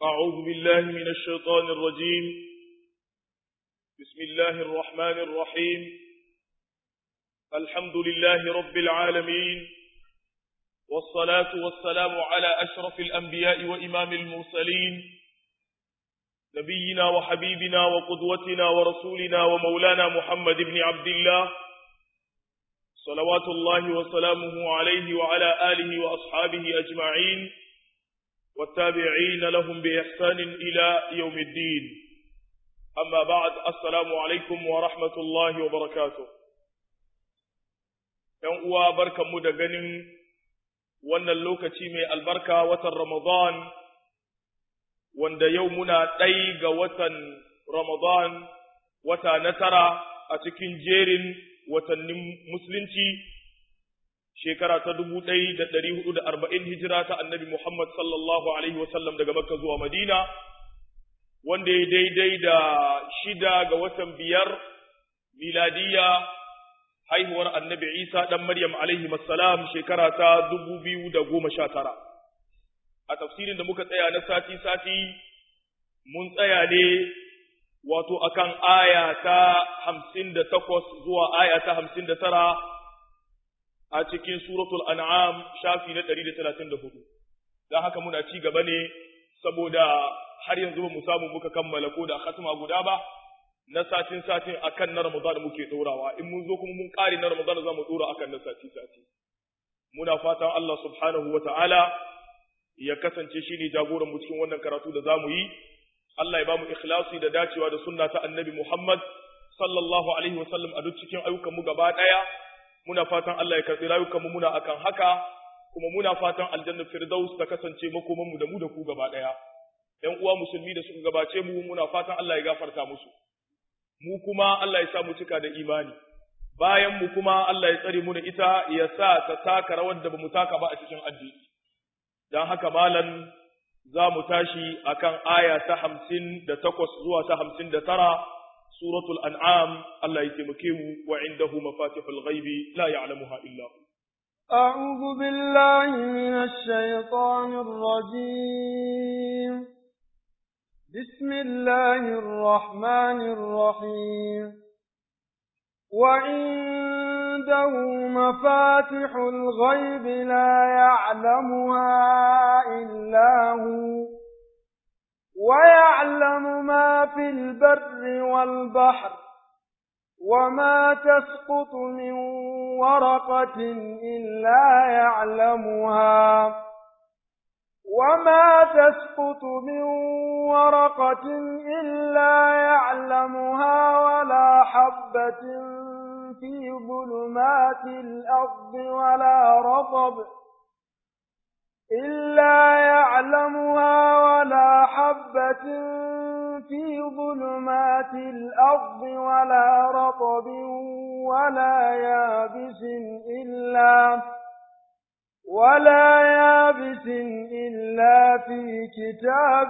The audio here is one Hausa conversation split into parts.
أعوذ بالله من الشيطان الرجيم بسم الله الرحمن الرحيم الحمد لله رب العالمين والصلاة والسلام على أشرف الأنبياء وإمام المرسلين نبينا وحبيبنا وقدوتنا ورسولنا ومولانا محمد بن عبد الله صلوات الله وسلامه عليه وعلى آله وأصحابه أجمعين والتابعين لهم بإحسان إلى يوم الدين أما بعد السلام عليكم ورحمة الله وبركاته ‘Yan uwa barkanmu da ganin wannan lokaci mai albarka watan Ramadan, wanda yau muna ɗai ga watan Ramadan, wata na tara a cikin jerin watannin Musulunci, shekara ta dubu ɗaya da ɗari hudu da arba'in hijira ta annabi Muhammad sallallahu Alaihi wasallam daga Makka zuwa Madina, wanda ya daidai da shida ga watan biyar miladiya haihuwar annabi Isa ɗan Maryam alaihi salam shekara ta dubu biyu da goma sha tara. A tafsirin da muka tsaya na sati-sati, mun tsaya ne wato akan aya ta hamsin da takwas zuwa aya ta hamsin da tara a cikin suratul an'am shafi na ɗari da talatin da hudu. Don haka muna ci gaba ne saboda har yanzu ba mu samu muka kammala ko da khatma guda ba, na satin satin akan na Ramadan muke ɗorawa in mun zo kuma mun ƙare na Ramadan za mu ɗora akan na sati sati muna fatan Allah subhanahu wa ta'ala ya kasance shi ne jagoran mu cikin wannan karatu da za mu yi Allah ya ba mu ikhlasi da dacewa da sunna ta annabi Muhammad sallallahu alaihi wa sallam a duk cikin ayyukan mu gaba ɗaya muna fatan Allah ya karɓi rayukan mu muna akan haka kuma muna fatan aljanna firdaus ta kasance makoman mu da mu da ku gaba ɗaya ƴan uwa musulmi da suka gabace mu muna fatan Allah ya gafarta musu mu kuma Allah ya sa mu cika da imani bayan mu kuma Allah ya tsare mu da ita ya sa ta taka rawar da bamu taka ba a cikin addini dan haka malam za mu tashi akan aya ta hamsin da takwas zuwa ta hamsin da tara suratul an'am Allah ya taimake mu wa indahu mafatihul ghaibi la ya'lamuha illa hu أعوذ بالله من الشيطان الرجيم بسم الله الرحمن الرحيم وعنده مفاتح الغيب لا يعلمها إلا هو ويعلم ما في البر والبحر وما تسقط من ورقة إلا يعلمها وما تسقط من ورقة إلا يعلمها ولا حبة في ظلمات الأرض ولا رطب إلا يعلمها ولا حبة في ظلمات الأرض ولا رطب ولا يابس إلا ولا يابس إلا في كتاب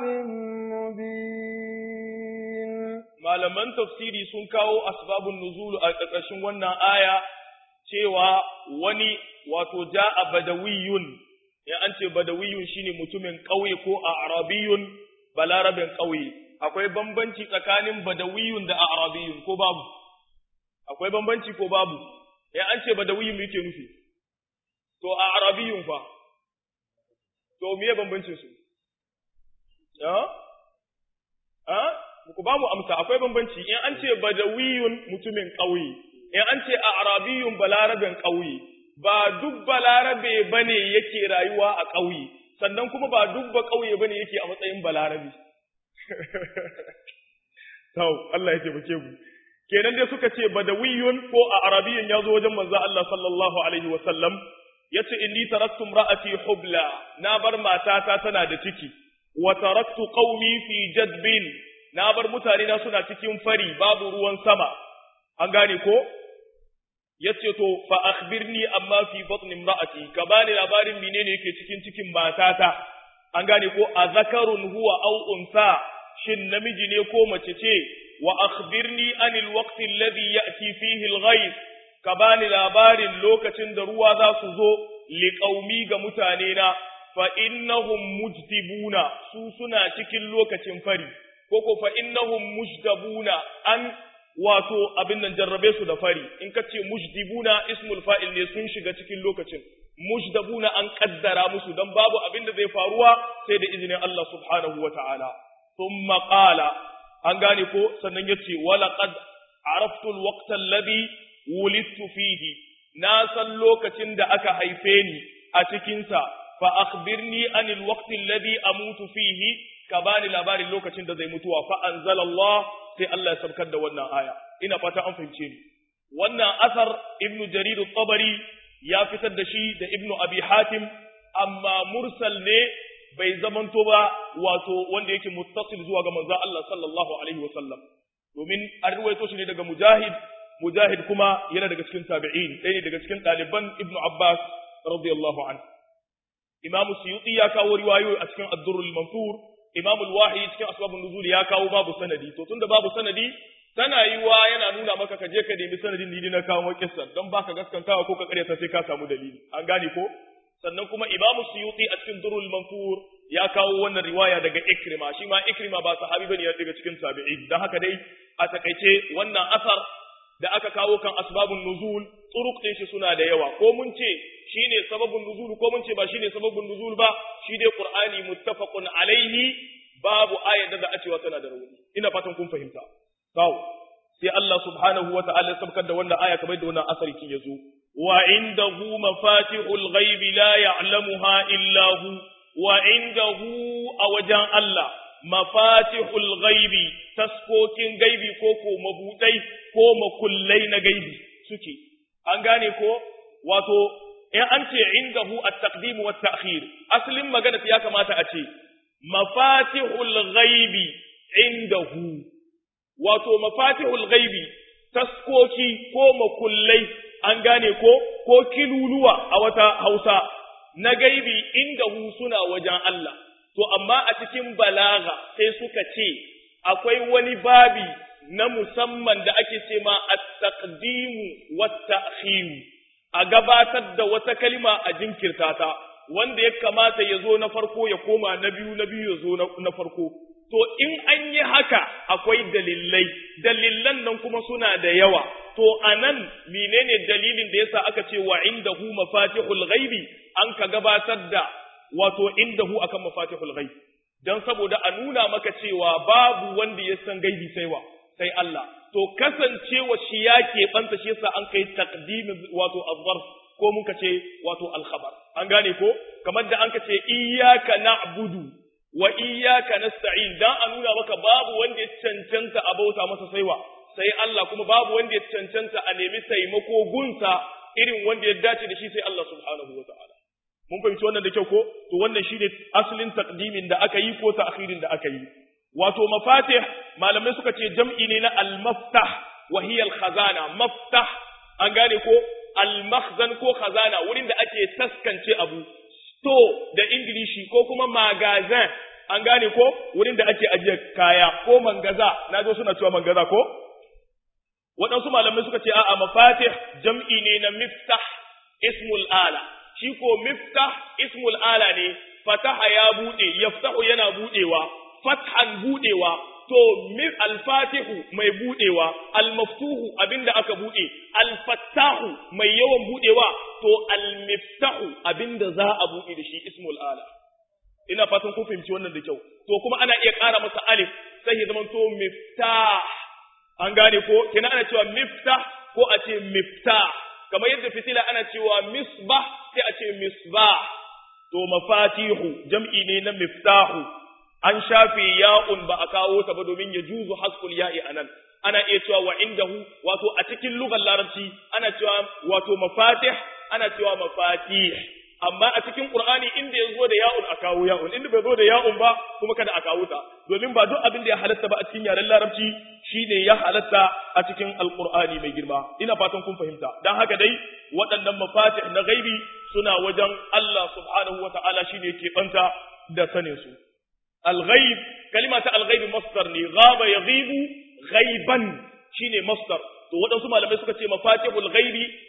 مبين malaman tafsiri sun kawo asbabun nuzul a ƙarƙashin wannan aya cewa wani wato ja'a badawiyun ya an ce badawiyun shine mutumin ƙauye ko a arabiyun balarabin ƙauye akwai bambanci tsakanin badawiyun da arabiyun ko babu akwai bambanci ko babu ya an ce badawiyun me yake nufi to a arabiyun fa to miye bambancin su ya a ku ba mu amsa akwai bambanci in an ce badawiyun mutumin ƙauye in an ce a arabiyun balarabin ƙauye ba duk balarabe bane yake rayuwa a ƙauye sannan kuma ba duk ba ƙauye bane yake a matsayin balarabe Tau, Allah ya taimake mu. Kenan dai suka ce badawiyun ko a arabiyun ya zo wajen manzo Allah sallallahu alaihi wa sallam yace inni taraktu imra'ati hubla na bar matata tana da ciki wa taraktu qaumi fi jadbin na bar mutane na suna cikin fari babu ruwan sama an gane ko yace to fa akhbirni amma fi batn imra'ati ka bani labarin menene yake cikin cikin matata an gane ko azakarun huwa aw unsa shin namiji ne ko mace ce wa akhbirni anil waqti alladhi ya'ti fihi al-ghayth ka bani labarin lokacin da ruwa za su zo li qaumi ga mutane na fa innahum mujdibuna su suna cikin lokacin fari ko ko fa innahum mujdabuna an wato abin nan jarrabe su da fari in ka ce mujdibuna ismul fa'il ne sun shiga cikin lokacin mujdabuna an kaddara musu dan babu abin da zai faruwa sai da izinin Allah subhanahu wata'ala thumma qala an gane ko sannan yace walaqad araftu alwaqta alladhi wulidtu fihi na san lokacin da aka haife ni a cikin sa fa akhbirni anil waqti alladhi amutu fihi ka bani labarin lokacin da zai mutuwa fa anzalallah sai Allah ya sabkar da wannan aya ina fata an fahimce ni wannan asar ibnu jarir at-tabari ya fitar da shi da ibnu abi hatim amma mursal ne bai zamanto ba wato wanda yake muttasil zuwa ga manzon Allah sallallahu alaihi wa sallam domin an ruwaito shi ne daga mujahid mujahid kuma yana daga cikin tabi'in ɗaya ne daga cikin ɗaliban ibnu abbas radiyallahu anhu imam suyuti ya kawo riwayoyi a cikin ad-durrul mansur imam al-wahid cikin asbabun nuzul ya kawo babu sanadi to tunda babu sanadi tana yiwa yana nuna maka ka je ka nemi sanadin ni na kawo kissan don baka gaskantawa ko ka karyata sai ka samu dalili an gane ko sannan kuma imamu suyuti a cikin durul mansur ya kawo wannan riwaya daga ikrima shi ma ikrima ba sahabi bane ya daga cikin tabi'in dan haka dai a takaice wannan asar da aka kawo kan asbabun nuzul turuq din shi suna da yawa ko mun ce shine sababun nuzul ko mun ce ba shine sababun nuzul ba shi dai qur'ani muttafaqun alaihi babu ayat da za a cewa tana da rauni ina fatan kun fahimta kawo sai Allah subhanahu wa ta'ala ya sabkar da wannan aya kamar da wannan asari kin yazo wa indahu mafatihul ghaibi la ya'lamuha illa hu wa indahu a wajen Allah mafatihul ghaibi taskokin gaibi ko ko mabudai ko makullai na gaibi suke an gane ko wato in an ce indahu at-taqdim wa at-ta'khir aslin magana ya kamata a ce mafatihul ghaibi indahu wato mafatihul ghaibi taskoki ko makullai an gane ko ko kiluluwa a wata Hausa na gaibi inda hu suna wajen Allah to amma a cikin balaga sai suka ce akwai wani babi na musamman da ake ce ma at-taqdimu wat-ta'khir a gabatar da wata kalima a jinkirta ta wanda ya kamata ya zo na farko ya koma na biyu na biyu ya zo na farko to in an yi haka akwai dalilai dalilan nan kuma suna da yawa to anan menene dalilin da yasa aka ce wa indahu mafatihul ghaibi an ka gabatar da wato indahu akan mafatihul ghaib dan saboda a nuna maka cewa babu wanda ya san gaibi sai wa sai Allah to kasancewa shi ya keɓanta shi yasa an kai taqdimin wato azzarf ko muka ce wato alkhabar an gane ko kamar da an ka ce iyyaka na'budu wa iyyaka nasta'in dan a nuna maka babu wanda ya cancanta a bauta masa saiwa sai Allah kuma babu wanda ya cancanta a nemi taimako gunsa irin wanda ya dace da shi sai Allah subhanahu wata'ala mun fahimci wannan da kyau ko to wannan shine asalin taqdimin da aka yi ko ta'khirin da aka yi wato mafatih malamai suka ce jam'i ne na al-maftah wa hiya al-khazana maftah an gane ko al-makhzan ko khazana wurin da ake taskance abu store da ingilishi ko kuma magazin an gane ko wurin da ake ajiye kaya ko mangaza na zo suna cewa mangaza ko waɗansu malamai suka ce a'a mafatih jam'i ne na miftah ismul ala shi ko miftah ismul ala ne fataha ya buɗe yaftahu yana buɗewa fathan buɗewa to alfatihu mai buɗewa almaftuhu abinda aka buɗe alfattahu mai yawan buɗewa to almiftahu abinda za a buɗe da shi ismul ala ina fatan kun fahimci wannan da kyau to kuma ana iya ƙara masa alif sai ya zama to miftah an gane ko kina ana cewa miftah ko a ce miftah kamar yadda fitila ana cewa misbah sai a ce misbah to mafatihu jam'i ne na miftahu an shafe ya'un ba a kawo ta ba domin ya juzu haskul ya'i anan ana iya cewa wa indahu wato a cikin lugar larabci ana cewa wato mafatih ana cewa mafatih amma a cikin qur'ani inda ya zo da ya'un a kawo ya'un inda bai zo da ya'un ba kuma kada a kawo ta domin ba duk abin da ya halatta ba a cikin yaren larabci shine ya halatta a cikin alqur'ani mai girma ina fatan kun fahimta dan haka dai waɗannan mafatih na gaibi suna wajen Allah subhanahu wata'ala shine ke banta da sanin su الغيب كلمة الغيب مصدر ne غاب يغيب غيبا shine masdar to waɗansu malamai suka ce mafatihul ghaibi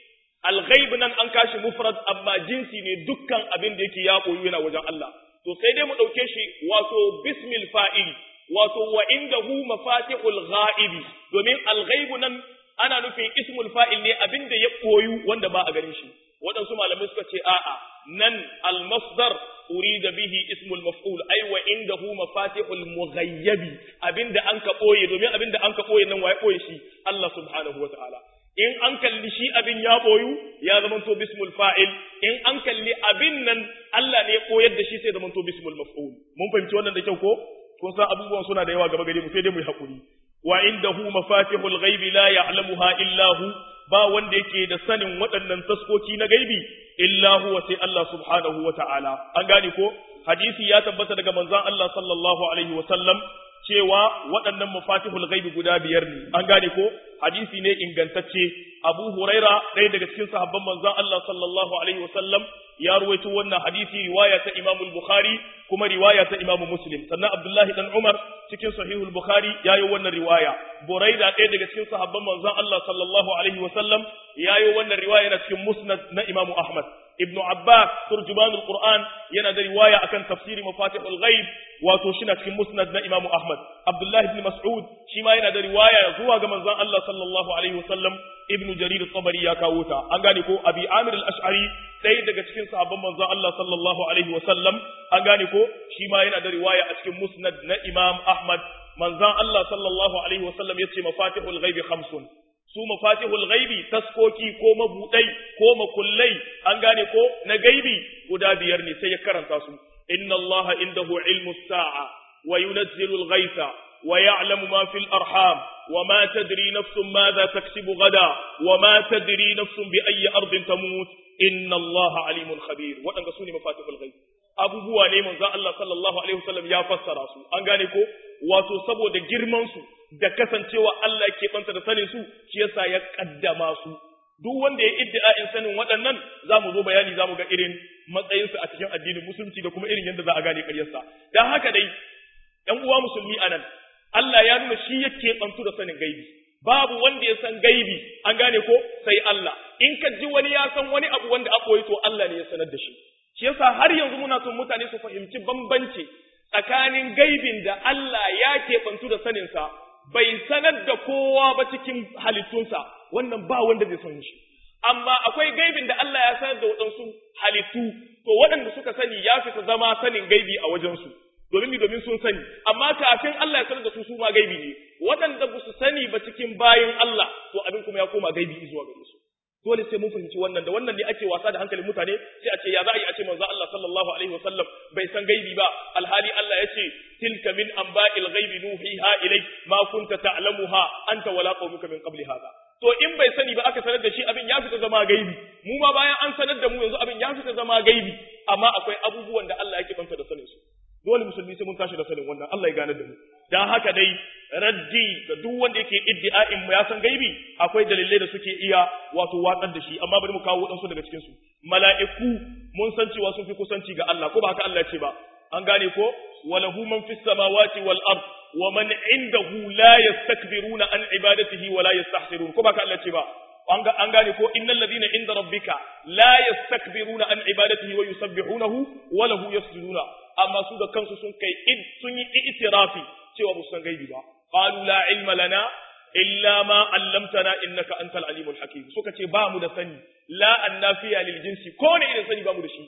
al-ghaib nan an kashi mufrad amma jinsi ne dukkan abin da yake ya koyu yana wajen Allah to sai dai mu dauke shi wato bismil fa'il wato wa indahu mafatihul ghaibi domin al-ghaib nan ana nufin ismul fa'il ne abin da ya koyu wanda ba a ganin shi waɗansu malamai suka ce a'a nan al-masdar urida bihi ismul maf'ul ay wa indahu mafatihul mughayyabi abinda an ka boye domin abinda an ka boye nan waye boye shi Allah subhanahu wa ta'ala in an kalli shi abin ya boyu ya zama to bismul fa'il in an kalli abin nan Allah ne ya koyar da shi sai zama to bismul maf'ul mun fahimci wannan da kyau ko kun san abubuwan suna da yawa gaba gare mu sai dai mu yi hakuri wa indahu mafatihul ghaibi la ya'lamuha illa hu ba wanda yake da sanin waɗannan taskoki na gaibi illa huwa sai Allah subhanahu wa ta'ala an gane ko hadisi ya tabbata daga manzon Allah sallallahu alaihi wa sallam cewa waɗannan mafatihul ghaibi guda biyar ne an gane ko hadisi ne ingantacce Abu Huraira ɗaya daga cikin sahabban manzon Allah sallallahu alaihi wa sallam ya ruwaito wannan hadisi riwaya ta Imam Bukhari kuma riwaya ta Imam Muslim sannan Abdullahi dan Umar cikin sahihul Bukhari yayi wannan riwaya Buraida ɗaya daga cikin sahabban manzon Allah sallallahu alaihi wa sallam yayi wannan riwaya na cikin Musnad na Imam Ahmad Ibn Abbas turjumanul Qur'an yana da riwaya akan tafsiri mafatihul ghaib wato shi na cikin Musnad na Imam Ahmad Abdullahi ibn Mas'ud shi ma yana da riwaya zuwa ga manzon Allah sallallahu alaihi wa sallam Ibn Jarir al-Tabari ya kawo ta an gane ko Abi Amir al-Ash'ari ɗaya daga cikin sahabban manzon Allah sallallahu alaihi wa sallam an gane ko shi ma yana da riwaya a cikin Musnad na Imam Ahmad manzon Allah sallallahu alaihi wa sallam yace mafatihul ghaibi khamsun su mafatihul ghaibi taskoki ko mabudai ko makullai an gane ko na gaibi guda biyar ne sai ya karanta su inna allaha indahu ilmu sa'a wa yunazzilu al-ghaitha wa ya'lamu ma fil arham wa ma tadri nafsun madha taksibu gada wa ma tadri nafsun bi ayyi ardin tamut inna allaha alimun khabir wadanga sune mafatihul ghaib abubuwa ne manzon Allah sallallahu alaihi wasallam ya fassara su an gane ko wato saboda girman su da kasancewa Allah ke banta da sanin su shi yasa ya kaddama su duk wanda ya iddia'in sanin waɗannan za mu zo bayani za mu ga irin matsayinsu a cikin addinin musulunci da kuma irin yadda za a gane ƙaryarsa don haka dai ‘yan uwa musulmi a nan Allah ya nuna shi yake bantu da sanin gaibi babu wanda ya san gaibi an gane ko sai Allah in ka ji wani ya san wani abu wanda aka to Allah ne ya sanar da shi shi yasa har yanzu muna son mutane su fahimci bambanci tsakanin gaibin da Allah ya keɓantu da saninsa bai sanar da kowa ba cikin halittunsa wannan ba wanda zai san shi amma akwai gaibin da Allah ya sanar da waɗansu halittu to waɗanda suka sani ya fita zama sanin gaibi a wajensu domin mi domin sun sani amma kafin Allah ya sanar da su su ma gaibi ne waɗanda ba su sani ba cikin bayan Allah to abin kuma ya koma gaibi zuwa gare su dole sai mun fahimci wannan da wannan ne ake wasa da hankalin mutane sai a ce ya za a yi a ce manzo Allah sallallahu alaihi wasallam bai san gaibi ba alhali Allah ya ce tilka min anba'il ghaibi nuhiha ilayk ma kunta ta'lamuha anta wala qaumuka min qabli hada to in bai sani ba aka sanar da shi abin ya fita zama gaibi mu ma bayan an sanar da mu yanzu abin ya fita zama gaibi amma akwai abubuwan da Allah yake banta da sanin su dole musulmi sai mun tashi da sanin wannan Allah ya gane da mu dan haka dai raddi ga duk wanda yake iddi'a'in mu ya san gaibi akwai dalilai da suke iya wato watsar da shi amma bari mu kawo wadansu daga cikin su mala'iku mun san cewa sun fi kusanci ga Allah ko ba haka Allah ya ce ba an gane ko walahu man fis samawati wal ard wa man indahu la yastakbiruna an ibadatihi wa la yastahsirun ko ba haka Allah ya ce ba an gane ko innal ladina inda rabbika la yastakbiruna an ibadatihi wa yusabbihunahu wa lahu yasjuduna amma su da kansu sun kai sun yi itirafi cewa ba su san gaibi ba qalu la ilma lana illa ma 'allamtana innaka antal alimul hakim suka ce ba mu da sani la annafiya lil jinsi ko ne irin sani ba mu da shi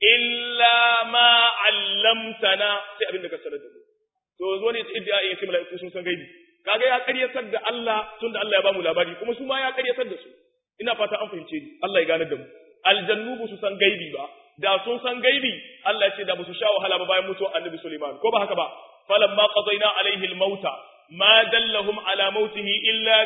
illa ma 'allamtana sai abin da ka sanar da mu to zo ne idda ya ce mala'iku sun san gaibi kaga ya karyatar da Allah tunda Allah ya ba mu labari kuma su ma ya karyatar da su ina fata an fahimce ni Allah ya ganar da mu aljannu ba su san gaibi ba da sun san gaibi Allah ce da ba su sha wahala ba bayan mutuwar annabi Sulaiman ko ba haka ba falamma qadayna alaihi almauta ma dallahum ala mautihi illa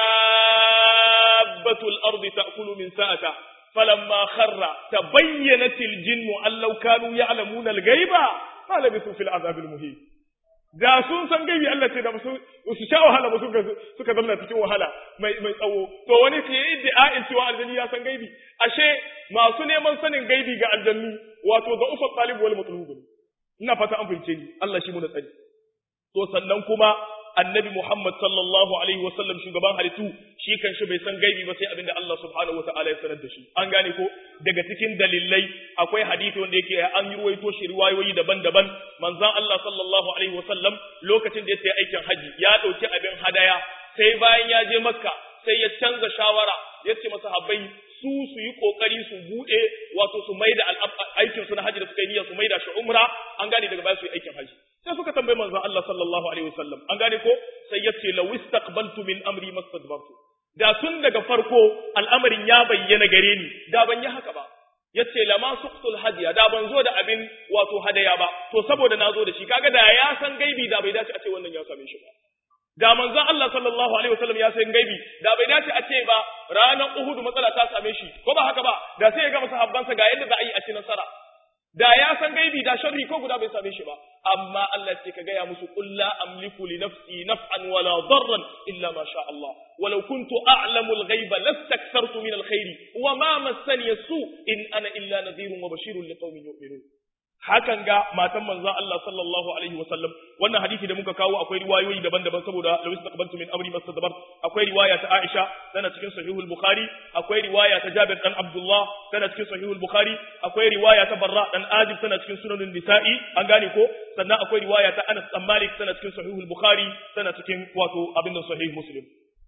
dabbatu al-ardi ta'kulu min sa'ata falamma kharra tabayyanat al-jinnu an law kanu ya'lamuna al-ghaiba ma labithu fil azab al-muhin da sun san gaibi Allah ce da su su sha wahala ba suka suka zama cikin wahala mai mai tsawo to wani ke yi da'a'in cewa aljanni ya san gaibi ashe masu neman sanin gaibi ga aljannu wato ga ufa talib wal matlub ina fata an fahimce ni Allah shi mu da tsari to sannan kuma annabi Muhammad sallallahu alaihi wasallam shugaban halittu shi kan shi bai san gaibi ba sai abin da Allah subhanahu wataala ya sanar da shi an gane ko daga cikin dalilai akwai hadisi wanda yake an yi ruwaito shi riwayoyi daban-daban manzon Allah sallallahu alaihi wasallam lokacin da ya tafi aikin haji ya dauki abin hadaya sai bayan ya je Makka sai ya canza shawara ya ce masa habbai su su yi kokari su bude wato su maida aikin su na haji da suka yi niyya su maida shi umra an gane daga baya su yi aikin haji sai suka tambayi manzon Allah sallallahu alaihi wasallam an gane ko sai ya ce law istaqbaltu min amri mastadbartu da tun daga farko al'amarin ya bayyana gare ni da ban yi haka ba yace lama suqtul hadiya da ban zo da abin wato hadaya ba to saboda na zo da shi kaga da ya san gaibi da bai dace a ce wannan ya same shi ba da manzon Allah sallallahu alaihi wasallam ya san gaibi da bai dace a ce ba ranar Uhud matsala ta same shi ko ba haka ba da sai ya ga sahabbansa ga yadda za a yi a ci nasara da ya san gaibi da sharri ko guda bai same shi ba amma Allah ce ka gaya musu qul la amliku li nafsi naf'an wala darran illa ma sha Allah walau kuntu a'lamu al-ghaiba lastakthartu min al-khairi wa ma massani su in ana illa nadhirun wa bashirun liqaumin yu'minun hakan ga matan manzon Allah sallallahu alaihi wa sallam wannan hadisi da muka kawo akwai riwayoyi daban-daban saboda law istaqbaltu min amri mastadbar akwai riwaya ta Aisha tana cikin sahihul Bukhari akwai riwaya ta Jabir dan Abdullah tana cikin sahihul Bukhari akwai riwaya ta Barra dan Azib tana cikin sunanin Nisa'i an gane ko sannan akwai riwaya ta Anas dan Malik tana cikin sahihul Bukhari tana cikin wato abin da sahih Muslim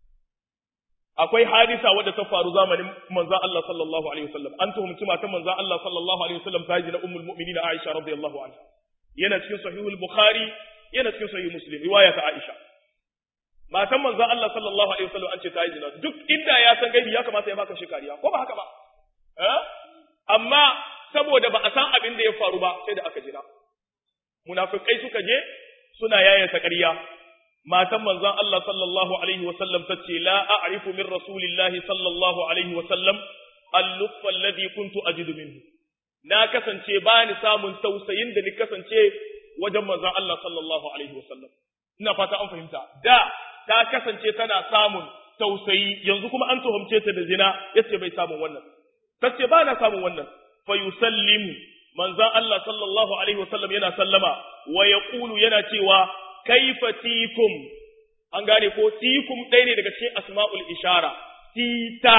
akwai hadisa wadda ta faru zamanin manzon Allah sallallahu alaihi wasallam an tuhumci matan manzon Allah sallallahu alaihi wasallam ta ji na ummul mu'minin Aisha radiyallahu anha yana cikin sahihul Bukhari yana cikin sahih Muslim riwaya ta Aisha matan manzon Allah sallallahu alaihi wasallam an ce ta yi zina duk inda ya san gaibi ya kamata ya baka shi kariya ko ba haka ba eh amma saboda ba a san abin da ya faru ba sai da aka jira munafikai suka je suna yayata ƙarya matan manzon Allah sallallahu alaihi wasallam ta ce la a'rifu min rasulillahi sallallahu alaihi wasallam al-lutfa alladhi kuntu ajidu minhu na kasance ba ni samun tausayin da ni kasance wajen manzon Allah sallallahu alaihi wasallam ina fata an fahimta da ta kasance tana samun tausayi yanzu kuma an tuhumce ta da zina yace bai samun wannan tace ba na samun wannan fa yusallimu manzon Allah sallallahu alaihi wasallam yana sallama wa yaqulu yana cewa kaifa tikum an gane ko tikum ɗaya ne daga cikin asma'ul ishara tita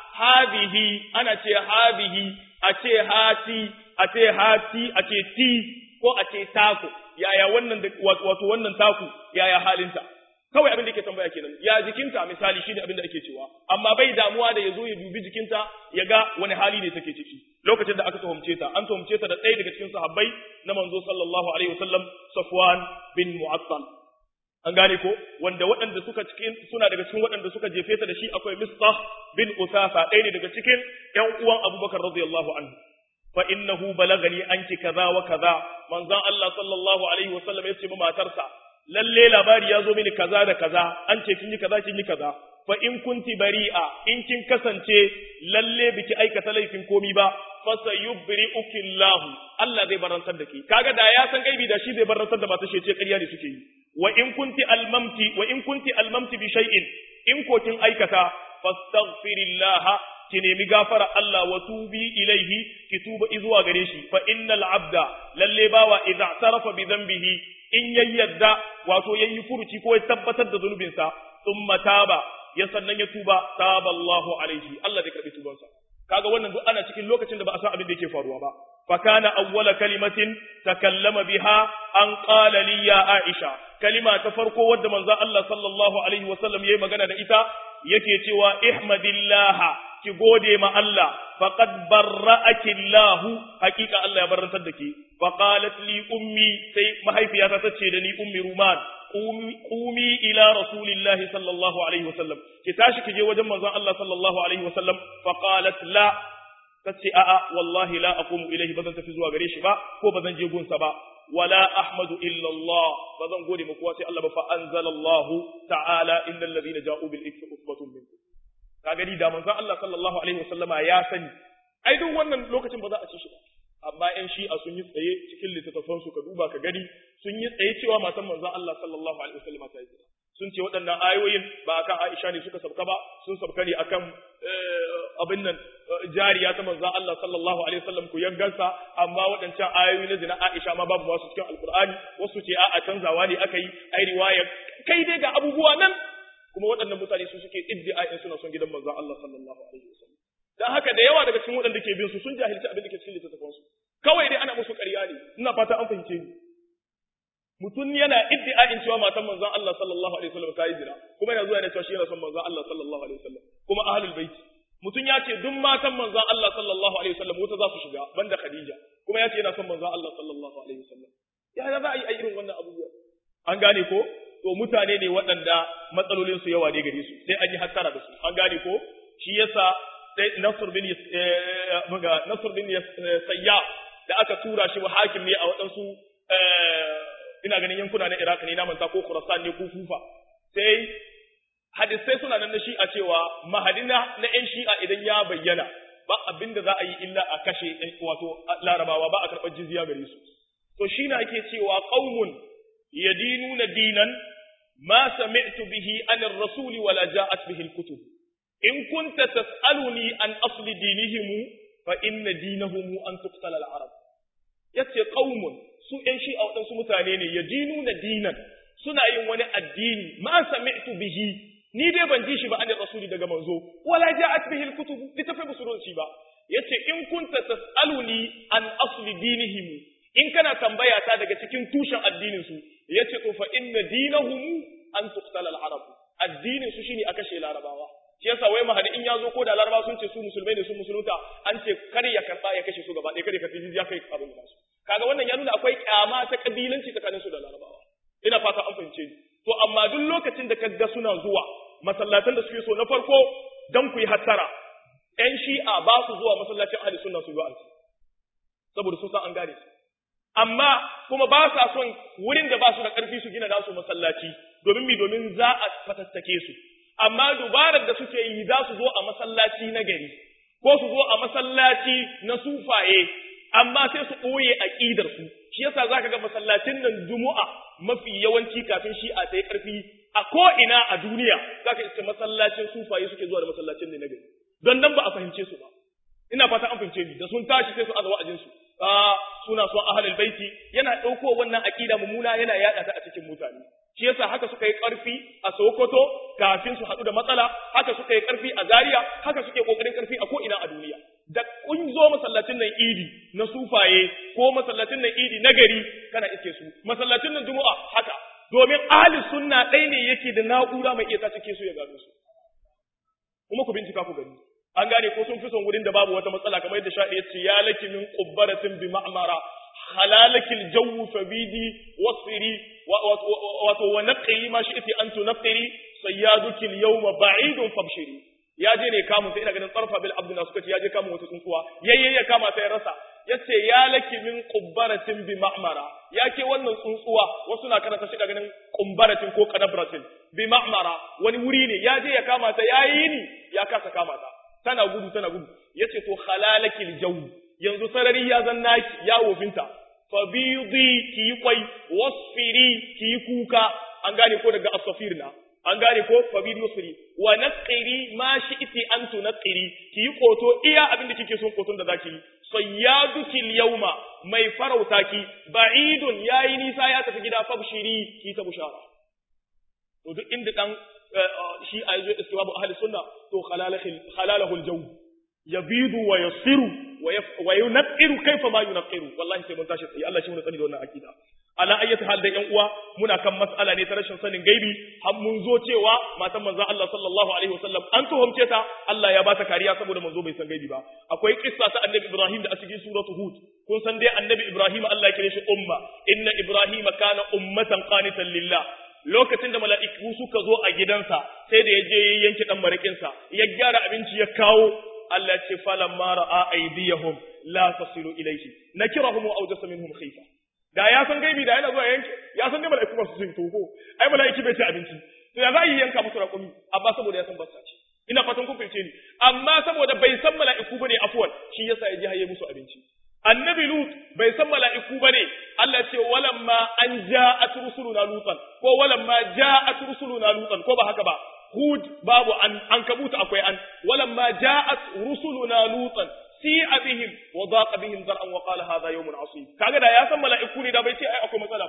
hadihi ana ce hadihi a ce hati a ce hati a ce ti ko a ce taku yaya wannan wato wannan taku yaya halinta kawai abin da yake tambaya kenan ya jikinta misali shine abin da ake cewa amma bai damuwa da yazo ya dubi jikinta ya ga wani hali ne take ciki lokacin da aka tuhumce ta an tuhumce ta da ɗaya daga cikin sahabbai na manzo sallallahu alaihi wasallam Safwan bin Mu'attal an gane ko wanda waɗanda suka cikin suna daga cikin waɗanda suka jefe ta da shi akwai Mistah bin Usafa ɗaya ne daga cikin ƴan uwan Abubakar radiyallahu anhu fa innahu balagani anki kaza wa kaza manzon Allah sallallahu alaihi wasallam ya ce ma matarsa lalle labari ya zo mini kaza da kaza an ce kin yi kaza kin yi kaza fa in kunti bari'a in kin kasance lalle biki aikata laifin komi ba fa sayubri'uki Allah Allah zai barantar da ki kaga da ya san gaibi da shi zai barantar da mata ce ƙarya ne suke yi wa in kunti almamti wa in kunti almamti bi shay'in in ko kin aikata fastaghfirillaha ki nemi gafara Allah wa tubi ilaihi ki tuba izuwa gare shi fa innal abda lalle bawa idza tarafa bi dhanbihi in yayyadda wato yayi furuci ko ya tabbatar da zunubinsa thumma taba ya sannan ya tuba taba Allahu alaihi Allah zai karbi tubansa kaga wannan duk ana cikin lokacin da ba a san abin da yake faruwa ba fa kana awwala kalimatin takallama biha an qala li ya aisha kalima ta farko wadda manzo Allah sallallahu alaihi wasallam yayi magana da ita yake cewa ihmadillah ki gode ma Allah faqad barra'aki Allah hakika Allah ya barantar da ki fa qalat li ummi sai mahaifiyata tace da ni ummi ruman qumi ila rasulillahi sallallahu alaihi wasallam ki tashi ki je wajen manzon Allah sallallahu alaihi wasallam fa qalat la tace a'a wallahi la aqumu ilayhi bazan tafi zuwa gare shi ba ko bazan je gunsa ba wala ahmadu illa Allah bazan gode muku sai Allah ba fa anzalallahu ta'ala innal ladina ja'u bil ifki usbatun minkum ka gani da manzon Allah sallallahu alaihi wasallama ya sani ai duk wannan lokacin ba za a ci shi ba amma ƴan shi'a sun yi tsaye cikin littattafan su ka duba ka gani sun yi tsaye cewa matan manzon Allah sallallahu alaihi wasallama ta yi sun ce waɗannan ayoyin ba akan Aisha ne suka sabka ba sun sabka ne akan abin nan jariya ta manzon Allah sallallahu alaihi wasallam ku yangansa amma waɗancan ayoyi na zina Aisha ma babu wasu cikin alkur'ani wasu ce a'a canzawa ne aka yi ai riwaya kai dai ga abubuwa nan kuma waɗannan mutane su suke iddi'a'in suna son gidan manzon Allah sallallahu alaihi wasallam dan haka da yawa daga cikin waɗanda ke bin su sun jahilci abin da ke cikin littattafan su kawai dai ana musu ƙarya ne ina fata an fahimce ni mutum yana iddi'a'in cewa matan manzon Allah sallallahu alaihi wasallam ta yi zina kuma yana zuwa yana cewa shi yana son manzon Allah sallallahu alaihi wasallam kuma ahlul baiti mutum ya ce duk matan manzon Allah sallallahu alaihi wasallam wuta za su shiga banda Khadija kuma ya ce yana son manzon Allah sallallahu alaihi wasallam ya za a yi a irin wannan abubuwa an gane ko to mutane ne waɗanda matsalolin su yawa ne gare su sai an yi hattara da su an gane ko shi yasa sai Nasr bin muga Nasr bin Sayya da aka tura shi wa hakim ne a waɗansu ina ganin yankuna na Iraq ne na manta ko Khurasan ne ko Kufa sai hadisai suna nan na shi'a cewa mahadina na ƴan shi'a idan ya bayyana ba abin da za a yi illa a kashe wato larabawa ba a karɓar jizya gare su to shi na ake cewa qaumun yadinuna dinan ma sami'tu bihi an ar-rasul wala ja'at bihi al-kutub in kunta tas'aluni an asli dinihim fa inna dinahum an tuqtala al-arab yace qaumun su ƴan shi'a waɗansu mutane ne yadinuna dinan suna yin wani addini ma sami'tu bihi ni dai ban ji shi ba an rasuli daga manzo wala ja'at bihi al-kutub litafai musulun shi ba yace in kunta tas'aluni an asli dinihim in kana tambaya ta daga cikin tushen addinin su yace to fa inna dinahum an tuqtala al-arab addinin su shine a kashe larabawa shi yasa wai mahadi in yazo ko da larabawa sun ce su musulmai ne sun musulunta an ce kar ya karba ya kashe su gaba ɗaya kare ka tijiya kai abin da su kaga wannan ya nuna akwai kyama ta kabilanci tsakanin su da larabawa ina fata an fahimce ni to amma duk lokacin da kaga suna zuwa masallatan da suke so na farko dan ku yi hattara ƴan shi'a ba su zuwa masallacin ahli sunna su yi wa'azi saboda sun san an gane su amma kuma ba sa son wurin da ba su da ƙarfi su gina nasu masallaci domin mi domin za a fatattake su amma dubarar da suke yi za su zo a masallaci na gari ko su zo a masallaci na sufaye amma sai su ɓoye aƙidar su shi yasa za ka ga masallacin nan juma'a mafi yawanci kafin shi a ta yi ƙarfi a ko'ina a duniya za ka iske masallacin sufaye suke zuwa da masallacin ne na gari don nan ba a fahimce su ba ina fata an fahimce ni da sun tashi sai su aza wa'azin su a suna son ahlul baiti yana ɗauko wannan aƙida mummuna yana yaɗa ta a cikin mutane shi yasa haka suka yi ƙarfi a Sokoto kafin su haɗu da matsala haka suka yi ƙarfi a Zaria haka suke ƙoƙarin ƙarfi a ko'ina a duniya da kun zo masallacin nan idi na sufaye ko masallacin nan idi na gari kana iske su masallacin nan juma'a haka domin ahli sunna ɗaya ne yake da na'ura mai iya cike su ya gano su kuma ku bincika ku gani an gane ko sun fi son wurin da babu wata matsala kamar yadda sha'i yace ya laki min qubbaratin bi ma'mara halalakil jawu fabidi wasiri wato wa naqi ma shi'ti an tunqiri sayyadukil yawma ba'idun fabshiri ya je ne kamun sai ina ganin tsarfa bil abduna suka ce ya je kamun wata tsuntsuwa yayye ya kama sai rasa yace ya laki min qubbaratin bi ma'mara ya ke wannan tsuntsuwa wasu na karanta shi da ganin qumbaratin ko kadabratin bi ma'mara wani wuri ne ya je ya kama ta yayi ni ya kasa kama ta tana gudu tana gudu yace to halalakil jawu yanzu sarari ya zan naki ya wofinta fa bidi ki kwai wasfiri ki kuka an gane ko daga asafirna an gane ko fa bidi wasfiri wa naqiri ma shi'ti an tunqiri ki koto iya abin da kike son koton da zaki yi sayyaduki yawma mai farauta ki ba'idun yayi nisa ya tafi gida fabshiri ki ta bushara to duk inda dan shi a yazo istiwabu ahli sunna to khalalahu aljaw yabidu wa yasiru wa yunqiru kaifa ma yunqiru wallahi sai mun tashi sai Allah shi mun tsani da wannan akida ala ayyati hal da yan uwa muna kan mas'ala ne ta rashin sanin gaibi har mun zo cewa matan manzo Allah sallallahu alaihi wasallam an tuhumce ta Allah ya bata kariya saboda manzo bai san gaibi ba akwai kissa ta annabi Ibrahim da a cikin suratu Hud kun san dai annabi Ibrahim Allah ya kire shi umma inna Ibrahim kana ummatan qanitan lillah lokacin da mala'iku suka zo a gidansa sai da ya je ya yanke dan marikinsa ya gyara abinci ya kawo Allah ce falan mara a aidiyahum la tasilu ilayhi nakirahum wa awjasa minhum khifa da ya san gaibi da yana zuwa yanke ya san dai mala'iku ba su sun toko ai mala'iki bai ci abinci to ya za yi yanka musu raƙumi amma saboda ya san basta ce ina fatan kun fahimce ni amma saboda bai san mala'iku bane afwan shi yasa ya je haye musu abinci annabi lut bai san mala'iku bane Allah ce walamma an ja'at rusuluna lutan ko walamma ja'at rusuluna lutan ko ba haka ba hud babu an an kabuta akwai an walamma ja'at rusuluna lutan si'a bihim wa daqa bihim zar'an wa qala hadha yawmun asib kaga da ya san mala'iku ne da bai ce ai akwai matsala ba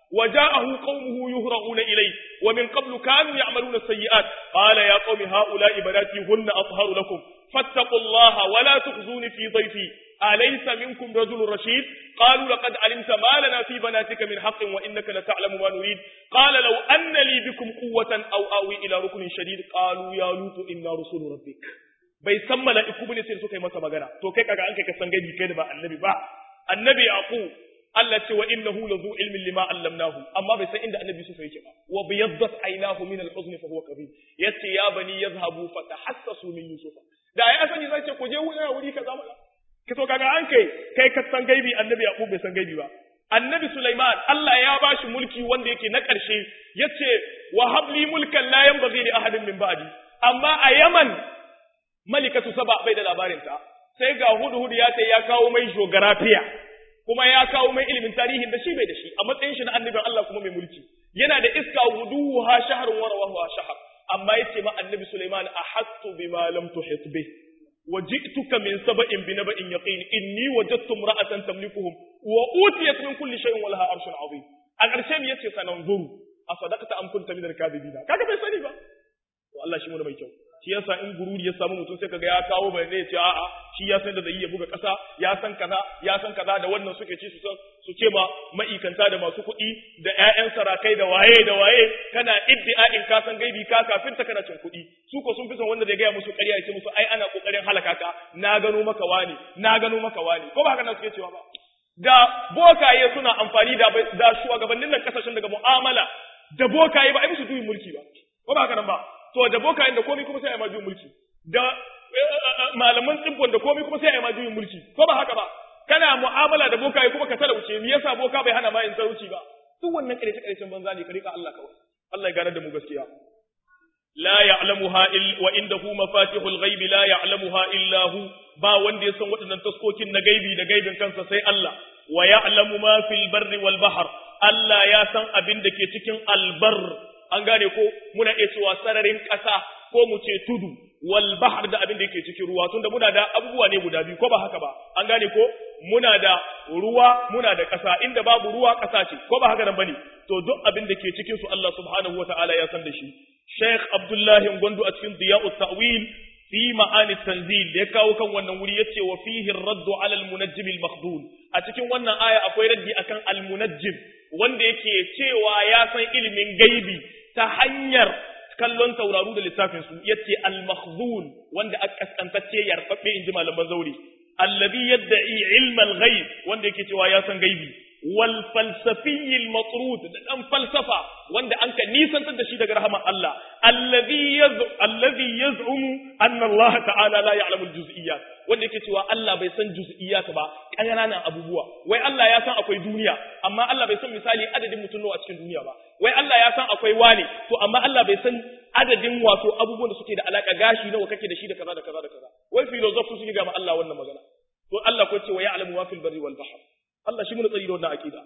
وجاءه قومه يهرعون إليه ومن قبل كانوا يعملون السيئات قال يا قوم هؤلاء بناتي هن أطهر لكم فاتقوا الله ولا تخزوني في ضيفي أليس منكم رجل رشيد قالوا لقد علمت ما لنا في بناتك من حق وإنك لتعلم ما نريد قال لو أن لي بكم قوة أو آوي إلى ركن شديد قالوا يا لوط إنا رسول ربك bai san mala'iku bane sai suka yi masa magana to kai kaga an kai ka san gaibi kai da ba annabi ba annabi yaqub Allah ce wa innahu lazu ilmin lima allamnahu amma bai san inda annabi Yusuf yake ba wa biyaddat aynahu min al-huzn fa huwa kabir yace ya bani yadhhabu fatahassasu min Yusuf da ai asani zai ce ku je wuri wuri kaza mana ka to kaga an kai kai ka san gaibi annabi Yaqub bai san gaibi ba annabi Sulaiman Allah ya bashi mulki wanda yake na ƙarshe yace wa habli mulkan la yanbaghi li ahadin min ba'di amma a Yaman malikatu saba bai da labarin ta sai ga hudu hudu ya ta ya kawo mai geographiya kuma ya kawo mai ilimin tarihin da shi bai da shi a matsayin shi na annabin Allah kuma mai mulki yana da iska wuduha shahrun wa rawahu shahr amma yace ma annabi Sulaiman ahattu bima lam tuhit bih وجئتك من سبأ بنبأ يقين إني وجدت امرأة تملكهم وأوتيت من كل شيء ولها عرش عظيم الأرشام يتي سننظر أصدقت أم كنت من الكاذبين كذا bai sani ba to Allah shi mu da mai kyau shi yasa in gururi ya samu mutum sai kaga ya kawo bai ne ce a'a shi ya san da zai iya buga kasa ya san kaza ya san kaza da wannan suke ci su san su ce ma ma'ikanta da masu kuɗi da ƴaƴan sarakai da waye da waye kana iddi'a'in ka san gaibi ka kafin ta kana cin kuɗi su ko sun fi son wanda zai gaya musu ƙarya ya ce musu ai ana kokarin halaka ka na gano maka wani na gano maka wani ko ba haka nan suke cewa ba da bokaye suna amfani da da shugabannin nan kasashen daga mu'amala da bokaye ba ai musu duyin mulki ba ko ba haka nan ba to da bokayen da komai kuma sai a ma juyin mulki da malaman tsibbon da komai kuma sai a ma juyin mulki ko ba haka ba kana mu'amala da bokaye kuma ka talauce me yasa boka bai hana ma yin talauci ba duk wannan ƙarshe ƙarshen banza ne ka rika Allah kawai Allah ya gane da mu gaskiya la ya'lamuha illa wa indahu mafatihul ghaibi la ya'lamuha illa hu ba wanda ya san waɗannan taskokin na gaibi da gaibin kansa sai Allah wa ya'lamu ma fil barri wal bahr Allah ya san abin da ke cikin albar an gane ko muna iya cewa sararin ƙasa ko mu ce tudu wal bahr da abin da yake cikin ruwa tunda muna da abubuwa ne guda biyu ko ba haka ba an gane ko muna da ruwa muna da ƙasa inda babu ruwa ƙasa ce ko ba haka nan bane to duk abin da ke cikin su Allah subhanahu wataala ya san da shi Sheikh Abdullah Gondo a cikin Diya'ut Ta'wil fi ma'ani tanzil da ya kawo kan wannan wuri yace wa fihi ar-radd 'ala al-munajjim al-makhdud a cikin wannan aya akwai raddi akan al-munajjim wanda yake cewa ya san ilimin gaibi ta hanyar kallon tauraru da lissafin su yace al-makhdhul wanda aka kaskantacce yarfaffe inji malaman zauri alladhi yad'i ilma al-ghaib wanda yake cewa ya san gaibi wal falsafiyyi al-matrud da dan falsafa wanda an ka nisantar da shi daga rahmar Allah alladhi yaz'u alladhi yaz'umu anna Allah ta'ala la ya'lamu al-juz'iyyat wanda yake cewa Allah bai san juz'iyyat ba ƙananan abubuwa wai Allah ya san akwai duniya amma Allah bai san misali adadin mutum nawa a cikin duniya ba wai Allah ya san akwai wane to amma Allah bai san adadin wato abubuwan da suke da alaka gashi nawa kake da shi da kaza da kaza da kaza wai filosofi suke ga ma Allah wannan magana to Allah ko ce wa ya'lamu ma fil barri wal bahr Allah shi mun tsari da wannan akida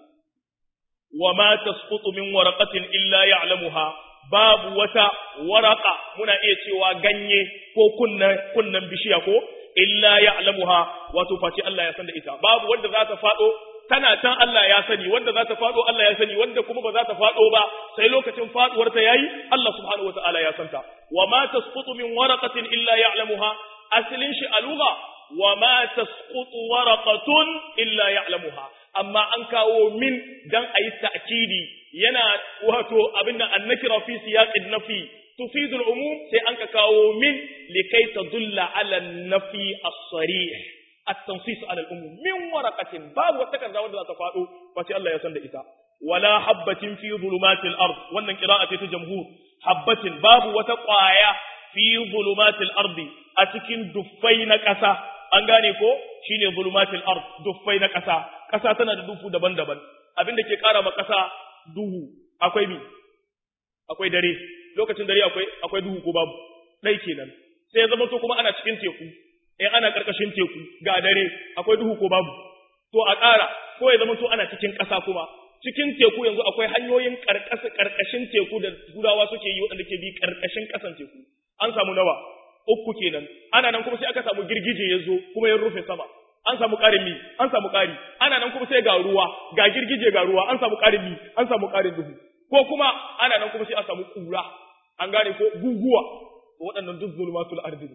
wa ma tasqutu min waraqatin illa ya'lamuha babu wata waraka muna iya cewa ganye ko kunnan kunnan bishiya ko illa ya'lamuha wato face Allah ya san da ita babu wanda za ta fado tana can Allah ya sani wanda za ta fado Allah ya sani wanda kuma ba za ta fado ba sai lokacin faduwar ta yayi Allah subhanahu wataala ya santa wa ma tasqutu min waraqatin illa ya'lamuha aslin shi aluga wa ma tasqutu waraqatun illa ya'lamuha amma an kawo min dan ayi ta'kidi yana wato abinda annakira fi siyaqin nafi tufidu al-umum sai an ka kawo min likai tadulla ala nafi as-sarih at-tansis ala al-umum min waraqatin babu wata kaza wanda za ta fado face Allah ya san da ita wala habbatin fi zulumatil ard wannan qira'a ce ta jamhur habbatin babu wata qaya fi zulumatil ardi a cikin duffai na ƙasa an gane ko shine zulumatil ard duffai na ƙasa ƙasa tana da dufu daban-daban abin da ke ƙara ma ƙasa duhu akwai mi akwai dare lokacin dare akwai akwai duhu ko babu dai kenan sai ya zama to kuma ana cikin teku eh ana karkashin teku ga dare akwai duhu ko babu to a ƙara ko ya zama to ana cikin ƙasa kuma cikin teku yanzu akwai hanyoyin karkashin teku da turawa suke yi waɗanda ke bi karkashin ƙasan teku an samu nawa uku kenan ana nan kuma sai aka samu girgije ya zo kuma ya rufe sama an samu ƙarin mi an samu ƙari ana nan kuma sai ga ruwa ga girgije ga ruwa an samu ƙarin mi an samu ƙarin duhu ko kuma ana nan kuma sai an samu ƙura an gane ko guguwa waɗannan duk zulmatul ardi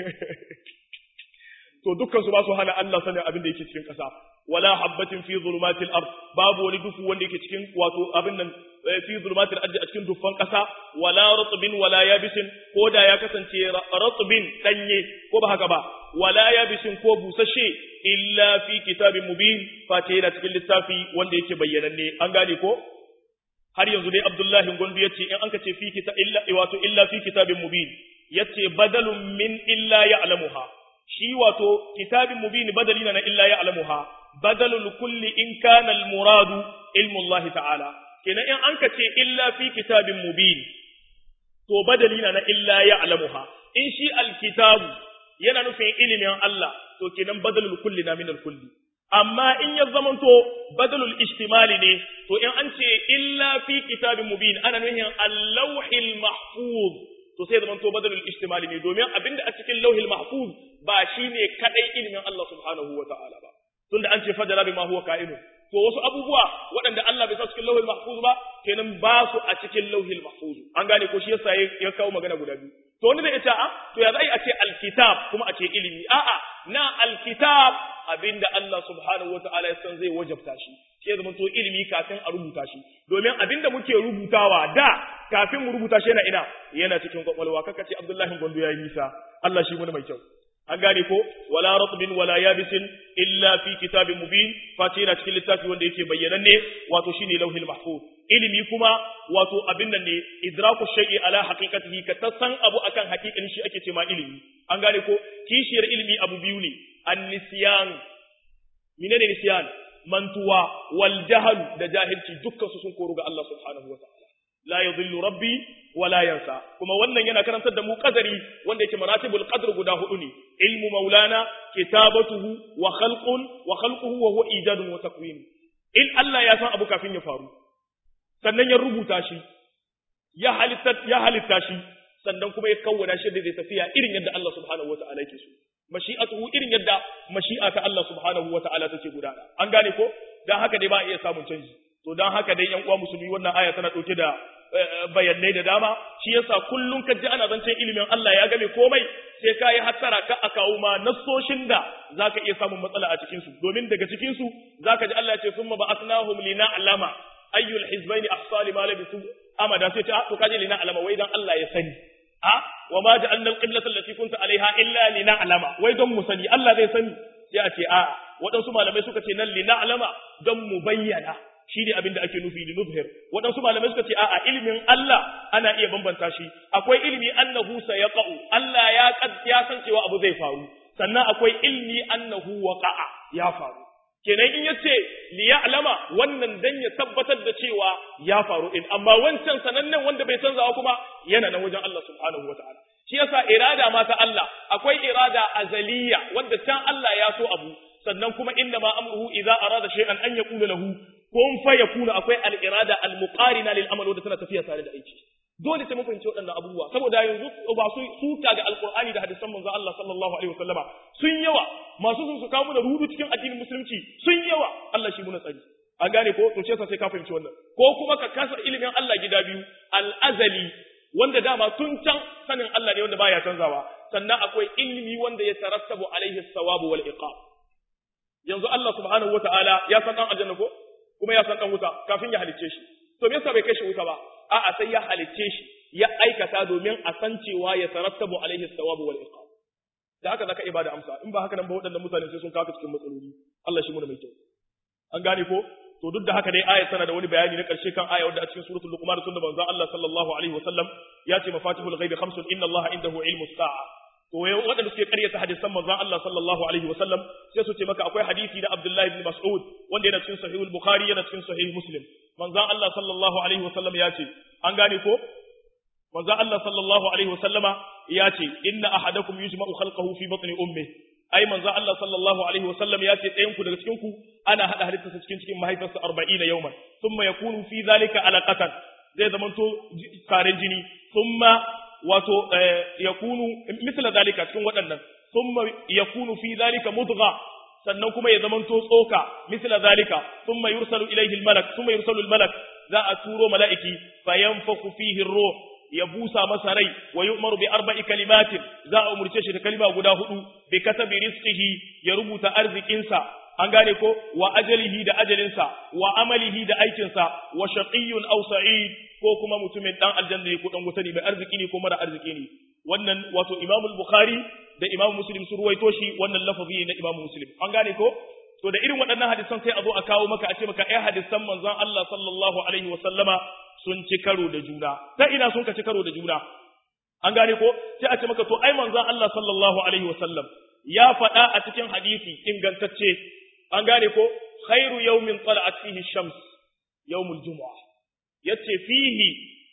to dukkan su ba su hana Allah sanin abin da yake cikin ƙasa wala habbatin fi zulumatil ard babu wani dufu wanda yake cikin wato abin nan fi zulumatil ard a cikin dufan ƙasa wala ratbin wala yabisin ko da ya kasance ratbin danye ko ba haka ba wala yabisin ko busashe illa fi kitabin mubin face yana cikin littafi wanda yake bayyananne an gane ko har yanzu dai Abdullahi Gondo yace in anka ce fi kita illa wato illa fi kitabin mubin yace badalun min illa ya'lamuha shi wato kitabin mubin badali na illa ya'lamuha badalul kulli in kana al muradu ilmu Allah ta'ala kenan in anka ce illa fi kitabin mubin to badali na illa ya'lamuha in shi al kitabu yana nufin ilimin Allah to kenan badalul kulli na min al kulli amma in ya zamanto badalul ishtimali ne to in an ce illa fi kitabin mubin ana nufin al-lawhil mahfuz to sai zamanto badalul ishtimali ne domin abinda a cikin lauhil mahfuz ba shine kadai ilimin Allah subhanahu wa ta'ala ba tunda an ce fadala bima huwa ka'inu to wasu abubuwa waɗanda Allah bai sa cikin lauhil mahfuz ba kenan ba su a cikin lauhil mahfuz an gane ko shi yasa ya kawo magana guda biyu to wani zai ce a to ya zai a ce alkitab kuma a ce ilimi a'a na alkitab abinda Allah subhanahu wataala ya san zai wajabta shi sai zama to ilimi kafin a rubuta shi domin abinda muke rubutawa da kafin mu rubuta shi yana ina yana cikin kwakwalwa kaka ce Abdullahi Gondo ya yi nisa Allah shi mun mai kyau an gane ko wala ratbin wala yabisin illa fi kitabin mubin face yana cikin littafi wanda yake bayyananne wato shine lauhil mahfuz ilimi kuma wato abin nan ne idraku shay'i ala haqiqatihi ka tasan abu akan haqiqin shi ake ce ma ilimi an gane ko kishiyar ilimi abu biyu ne an-nisyan menene nisyan mantuwa wal jahl da jahilci dukkan su sun koru ga Allah subhanahu wa ta'ala la yadhillu rabbi wa la yansa kuma wannan yana karantar da mu qadari wanda yake maratibul qadr guda hudu ne ilmu maulana kitabatuhu wa khalqun wa khalquhu wa huwa ijadun wa takwin in Allah ya san abu kafin ya faru sannan ya rubuta shi ya halitta ya halitta shi sannan kuma ya kawwana shi da zai tafiya irin yadda Allah subhanahu wata'ala yake so mashi'atuhu irin yadda mashi'a ta Allah subhanahu wata'ala take gudana an gane ko dan haka dai ba a iya samun canji to dan haka dai yan uwa musulmi wannan aya tana dauke da bayanai da dama shi yasa kullun ka ji ana zancen ilimin Allah ya game komai sai ka yi hattara ka a kawo ma nassoshin da zaka iya samun matsala a cikin su domin daga cikin su zaka ji Allah ya ce summa ba'athnahum lina'lama ayyul hizbaini ahsa lima labisu amada sai ta to kaje lina alama wai dan Allah ya sani a wa ma ja'alna al-qiblata allati kunta alaiha illa lina alama wai don mu sani Allah zai sani sai a ce a waɗansu malamai suka ce nan lina alama don mu bayyana shi ne abin da ake nufi li nuzhir waɗansu malamai suka ce a'a ilimin Allah ana iya bambanta shi akwai ilimi annahu sayaqa'u Allah ya ya san cewa abu zai faru sannan akwai ilmi annahu waqa'a ya faru kenan in yace li ya'lama wannan dan ya tabbatar da cewa ya faru in amma wancan sanannen wanda bai canzawa kuma yana nan wajen Allah subhanahu wataala shi yasa irada ma ta Allah akwai irada azaliya wanda can Allah ya so abu sannan kuma inna ma amruhu idza arada shay'an an yaqula lahu kun fa yakuna akwai al-irada al-muqarina lil amal wanda tana tafiya tare da aiki dole sai mun fahimci waɗannan abubuwa saboda yanzu ba su suka ga alqur'ani da hadisan manzon Allah sallallahu alaihi wasallama sun yawa masu sun su kawo da rudu cikin addinin musulunci sun yawa Allah shi muna tsari an gane ko to sai ka fahimci wannan ko kuma ka kasa ilimin Allah gida biyu al-azali wanda dama tun can sanin Allah ne wanda baya canzawa sannan akwai ilimi wanda ya tarattabu alaihi sawabu wal iqab yanzu Allah subhanahu wataala ya san dan aljanna ko kuma ya san dan wuta kafin ya halicce shi to me yasa bai kai shi wuta ba a'a sai ya halicce shi ya aikata domin a san cewa ya tarattabu alaihi sawabu wal iqab da haka zaka ibada amsa in ba haka nan ba waɗannan mutane sai sun kawo cikin matsaloli Allah shi mu da mai kyau an gane ko to duk da haka dai ayat tana da wani bayani na karshe kan aya wadda a cikin suratul luqman tunda manzon Allah sallallahu alaihi wasallam ya ce mafatihul ghaibi khamsun inna Allah indahu ilmu sa'a to waɗanda suke ƙaryata hadisan manzon Allah sallallahu alaihi wasallam sai su ce maka akwai hadisi na Abdullah ibn Mas'ud wanda yana cikin sahih al-Bukhari yana cikin sahih Muslim manzon Allah sallallahu alaihi wasallam ya ce an gane ko manzon Allah sallallahu alaihi wasallama ya ce inna ahadakum yujma'u khalqahu fi batni ummi ai manzon Allah sallallahu alaihi wasallam ya ce ɗayan ku daga cikin ku ana hada halittarsa cikin cikin mahaifarsa 40 yawman thumma yakunu fi dhalika alaqatan zai zamanto karen jini thumma wato yakunu misla zalika cikin waɗannan thumma yakunu fi zalika mudgha sannan kuma ya zamanto tsoka misla zalika thumma yursalu ilayhi al-malak thumma yursalu al-malak za a turo mala'iki fayanfaku fihi ruh ya busa masa rai wa yu'maru bi arba'i kalimatin za a umurce shi da kalima guda hudu bi katabi rizqihi ya rubuta arzikinsa an gane ko wa ajalihi da ajalinsa wa amalihi da aikinsa wa shaqiyyun aw sa'id ko kuma mutumin dan aljanna ne ko dan wuta ne mai arziki ne ko mara arziki ne wannan wato Imam Bukhari da Imam Muslim sun ruwaito shi wannan lafazi ne na Imam Muslim an gane ko to da irin waɗannan hadisan sai a zo a kawo maka a ce maka ai hadisan manzon Allah sallallahu alaihi wa sallama sun ci karo da juna ta ina sun ka ci karo da juna an gane ko sai a ce maka to ai manzon Allah sallallahu alaihi wa sallam ya faɗa a cikin hadisi ingantacce an gane ko khairu yawmin tala'at fihi shams yawmul jumu'ah yace fihi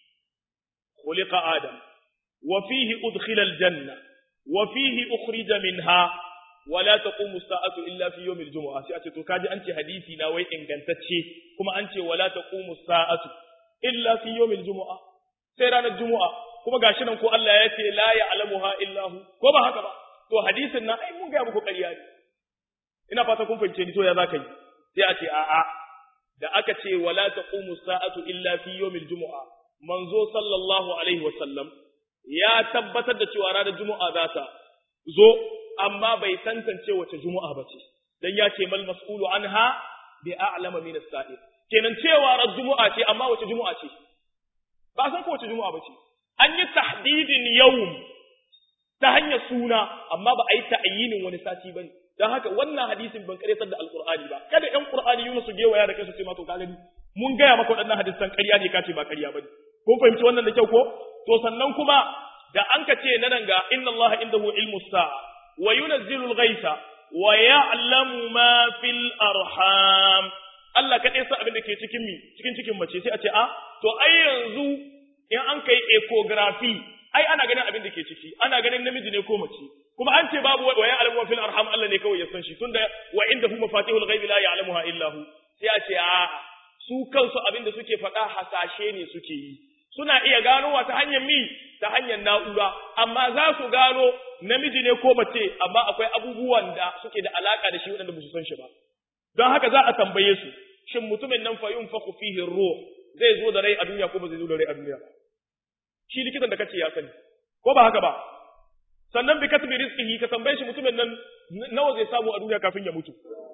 khuliqa adam wa fihi udkhila aljanna wa fihi ukhrija minha wa la taqumu as-sa'atu illa fi yawmil jumu'ah sai a ce to kaji an ce hadisi na wai ingantacce kuma an ce wala taqumu as-sa'atu illa fi yawmil jumu'ah sai ranar jumu'a kuma gashi nan ko Allah ya ce la ya'lamuha illa hu ko ba haka ba to hadisin nan ai mun ga muku ƙarya ne ina fata kun fahimce ni to ya zaka yi sai a ce a'a da aka ce wala taqumu sa'atu illa fi yawmil jumu'a manzo sallallahu alaihi wa sallam ya tabbatar da cewa ranar jumu'a za ta zo amma bai tantance wace jumu'a ba ce dan ya ce mal mas'ulu anha bi a'lama min as-sa'il kenan cewa ran jumu'a ce amma wace jumu'a ce ba san ko wace jumu'a ba ce an yi tahdidin yawm ta hanyar suna amma ba a yi ta'ayyinin wani sati bane dan haka wannan hadisin ban karetar da alqur'ani ba kada ɗan qur'ani Yunus su gewaya da kansu ce ma to ka gani mun gaya maka waɗannan hadisan ƙarya ne ka ce ba ƙarya bane kun fahimci wannan da kyau ko to sannan kuma da an ka ce na nan ga inna Allah indahu ilmu sa'a wa yunazzilu al-ghaitha wa ya'lamu ma fil arham Allah kaɗai sa abin da ke cikin mi cikin cikin mace sai a ce a to ai yanzu in an kai ecography ai ana ganin abin da ke ciki ana ganin namiji ne ko mace kuma an ce babu wa ya'lamu fil arham Allah ne kawai ya san shi tunda wa indahu mafatihul ghaibi la ya'lamuha illa hu sai a ce a su kansu abin da suke faɗa hasashe ne suke yi suna iya ganowa ta hanyar mi ta hanyar na'ura amma za su gano namiji ne ko mace amma akwai abubuwan da suke da alaka da shi waɗanda ba su san shi ba don haka za a tambaye su shin mutumin nan fa yunfaku fihi ruh zai zo da rai a duniya ko ba zai zo da rai a duniya ba shi likitan da kace ya sani ko ba haka ba sannan bi katbi rizqihi ka tambaye shi mutumin nan nawa zai samu a duniya kafin ya mutu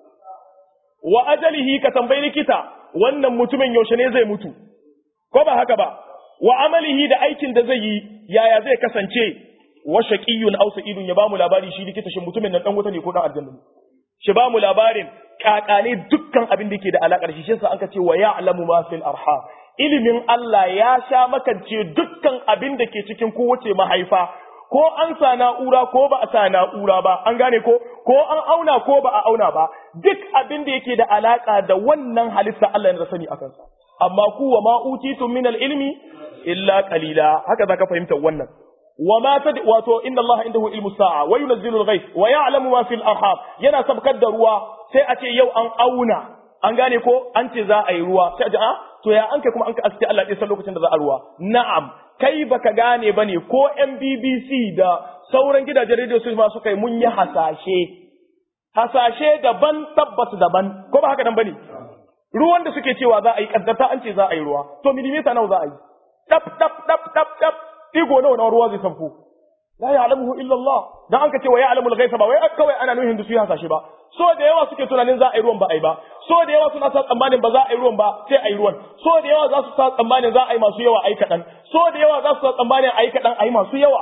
wa ajalihi ka tambayi likita wannan mutumin yaushe ne zai mutu ko ba haka ba wa amalihi da aikin da zai yi yaya zai kasance wa shaqiyyun aw sa'idun ya bamu labari shi likita shi mutumin nan dan wuta ne ko dan aljanna ne shi bamu labarin kakane dukkan abin da yake da alakar shi shi an ka ce wa ya'lamu ma fil arham ilimin Allah ya sha makance dukkan abin da ke cikin kowace mahaifa ko an sa na'ura ko ba a sa na'ura ba an gane ko ko an auna ko ba a auna ba duk abin da yake da alaka da wannan halitta Allah ya sani akan sa amma ku wa ma utitum min ilmi illa qalila haka zaka fahimta wannan wa ma tad wato inna Allah indahu ilmu sa'a wa yunzilu al-ghayth wa ya'lamu ma fil arham yana sabkar da ruwa sai a ce yau an auna an gane ko an ce za a yi ruwa sai a ce a to ya an kai kuma an ka aske Allah ya san lokacin da za a ruwa na'am kai baka gane bane ko MBBC da sauran gidajen radio su ma suka yi mun yi hasashe hasashe daban tabbas daban ko ba haka nan bane ruwan da suke cewa za a yi kaddarta an ce za a yi ruwa to millimeter nawa za a yi tap tap tap tap tap digo nawa na ruwa zai sanfo la ya'lamuhu illa Allah dan an ka ce wa ya'lamu al-ghaiba ba wai kawai ana nuhin da su yi hasashe ba so da yawa suke tunanin za a yi ruwan ba a yi ba so da yawa suna sa tsammanin ba za a yi ruwan ba sai a yi ruwan so da yawa za su sa tsammanin za a yi masu yawa a yi kaɗan so da yawa za su sa tsammanin a yi kaɗan a yi masu yawa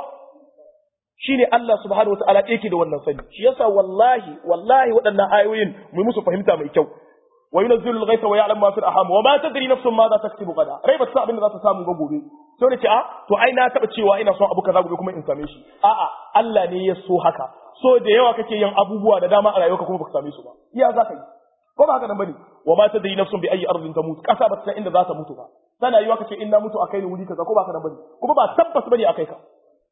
shine Allah subhanahu wataala yake da wannan sani shi yasa wallahi wallahi waɗannan ayoyin mu musu fahimta mai kyau wa yunzilu al-ghaytha wa ya'lamu ma fil arham wa ma tadri nafsun ma za taktubu gada rai ba ta abin da za ta samu ga gobe sai ne ce a to ai na taba cewa ina son abu kaza gobe kuma in same shi a'a Allah ne ya so haka so da yawa kake yin abubuwa da dama a rayuwarka kuma baka same su ba iya za ka yi ko ba haka nan bane wa ma tadri nafsun bi ayi ardin tamut kasa ba ta san inda za ta mutu ba tana yiwa kace in na mutu akai ni wuri kaza ko ba haka nan bane kuma ba tabbas bane akai ka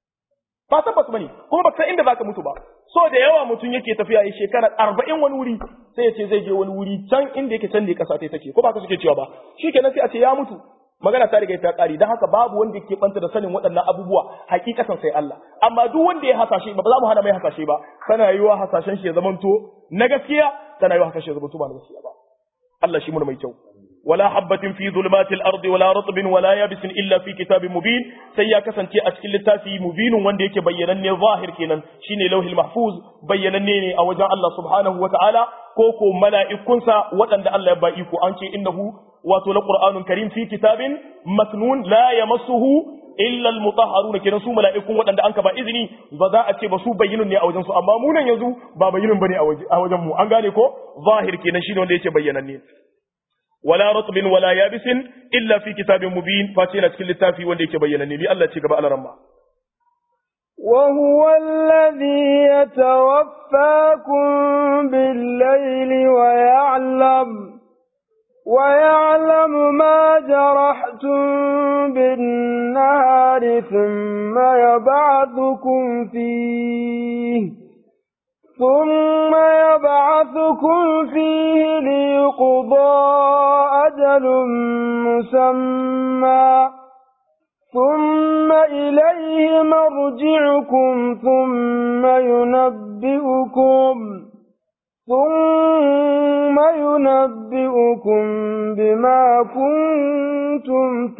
ba tabbas bane kuma ba san inda zaka mutu ba so da yawa mutum yake tafiya yi shekara arba'in wani wuri sai ya ce zai je wani wuri can inda yake can ne kasa ta take ko ba ka suke cewa ba shikenan sai a ce ya mutu magana ta riga ta kare dan haka babu wanda yake banta da sanin waɗannan abubuwa hakikatan sai Allah amma duk wanda ya hasashe ba za mu hana mai hasashe ba kana yiwa hasashen shi ya zamanto na gaskiya tana yiwa hasashe ya zamanto ba na gaskiya ba Allah shi mun mai kyau ولا حبة في ظلمات الأرض ولا رطب ولا يابس إلا في كتاب مبين سيا كسنتي أشكل التافي مبين وندي يك بينني ظاهر كينا شيني لوح المحفوظ بينني أو جاء الله سبحانه وتعالى كوكو ملائكونسا وأن الله يبايكو أنشي إنه واتو القرآن كريم في كتاب مكنون لا يمسه illa almutahharuna kenan su mala'ikun waɗanda an ka ba izini ba za a ce ba su bayyinun ne a wajen su amma mu nan yanzu ba bayyinun bane a wajen mu an gane ko zahir kenan shine wanda yake bayyananne wala ratbin wala yabisin illa fi kitabin mubin face yana cikin littafi wanda yake bayyana ne bi Allah ce gaba alaramma وهو الذي يتوفاكم بالليل ويعلم ويعلم ما جرحتم بالنهار ثم يبعثكم فيه ثم يبعثكم فيه ليقضى أجل مسمى ثم إليه مرجعكم ثم ينبئكم ثم ينبئكم بما كنتم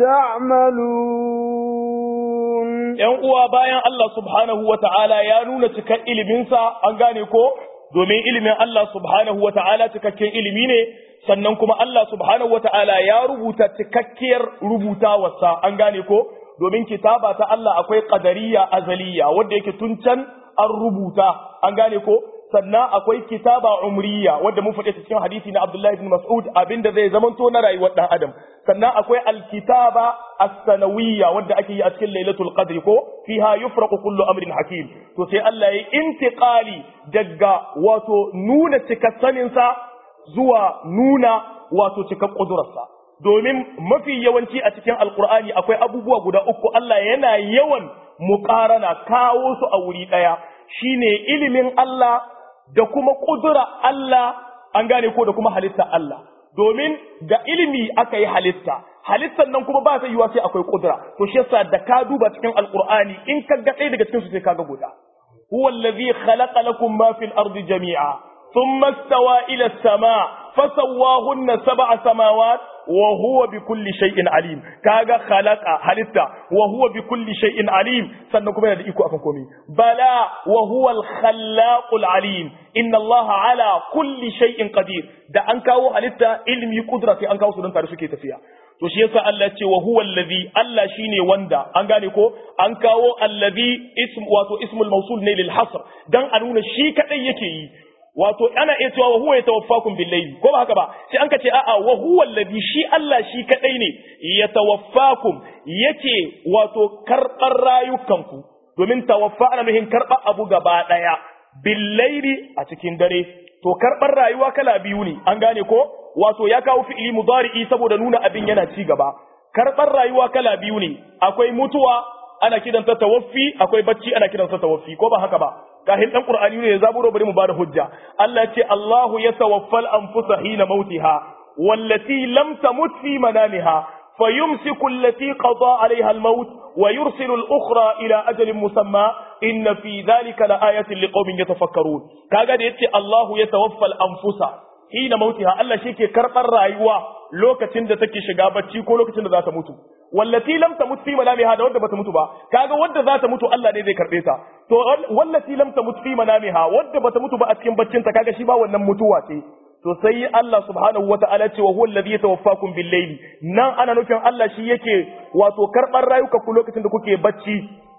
تعملون ‘yan uwa bayan Allah subhanahu wa ta'ala ya nuna cikar iliminsa an gane ko domin ilimin Allah subhanahu wa ta'ala cikakken ilimi ne sannan kuma Allah subhanahu wa ta'ala ya rubuta cikakkiyar rubutawarsa an gane ko domin kitaba ta Allah akwai ƙadariya azaliya wadda yake tun can an rubuta an gane ko sannan akwai kitaba umriya wadda mun faɗi cikin hadisi na Abdullahi bin Mas'ud abinda zai zamanto na rayuwar ɗan adam sannan akwai alkitaba as-sanawiyya wadda ake yi a cikin lailatul qadr ko fiha yufraqu kullu amrin hakim to sai Allah ya intiqali daga wato nuna cikassanin sa zuwa nuna wato cikak kudurarsa domin mafi yawanci a cikin alqur'ani akwai abubuwa guda uku Allah yana yawan muqarana kawo su a wuri daya shine ilimin Allah da kuma kudura Allah an gane ko da kuma halitta Allah domin da ilimi aka yi halitta halittar nan kuma ba ta yiwa sai akwai kudura to shi yasa da ka duba cikin alqur'ani in ka ga ɗaya daga cikin su sai kaga guda huwa allazi khalaqa lakum ma fil ardi jami'a thumma istawa ila as-sama' fasawwahunna sab'a samawat wa huwa bi kulli shay'in alim kaga khalaqa halitta wa huwa bi kulli shay'in alim sannan kuma yana da iko akan komai bala wa huwa al-khallaqul alim inna allaha ala kulli shay'in qadir da an kawo halitta ilmi kudra sai an kawo su don tare suke tafiya to shi yasa Allah ya ce wa huwa allazi Allah shine wanda an gane ko an kawo allazi ism wato ismul mawsul ne lil hasr dan a nuna shi kadai yake yi wato ana iya cewa wa huwa yatawaffakum bil layli ko ba haka ba sai an ka ce a'a wa huwa alladhi shi Allah shi kadai ne yatawaffakum yake wato karbar rayukanku domin tawaffa ana nuhin karba abu gaba daya bil layli a cikin dare to karbar rayuwa kala biyu ne an gane ko wato ya kawo fi'ili mudari'i saboda nuna abin yana ci gaba karbar rayuwa kala biyu ne akwai mutuwa ana kiranta tawaffi akwai bacci ana kiransa tawaffi ko ba haka ba kahin dan qur'ani ne ya zaburo bari mu bada hujja Allah ce Allahu yatawaffal anfusa hina mautiha wallati lam tamut fi manamiha fayumsiku allati qada 'alayha al-maut wa yursilu al-ukhra ila ajalin musamma inna fi dhalika laayatin liqaumin yatafakkarun kaga da yace Allahu yatawaffal anfusa hina mautiha Allah shi ke karbar rayuwa lokacin da take shiga bacci ko lokacin da za ta mutu wallati lam tamut fi manamiha da wadda bata mutu ba kaga wadda za ta mutu Allah ne zai karbe ta to wallati lam tamut fi manamiha wadda bata mutu ba a cikin baccin ta kaga shi ba wannan mutuwa ce to sai Allah subhanahu wataala ce wa huwa alladhi yatawaffakum bil layli nan ana nufin Allah shi yake wato karbar rayuka ku lokacin da kuke bacci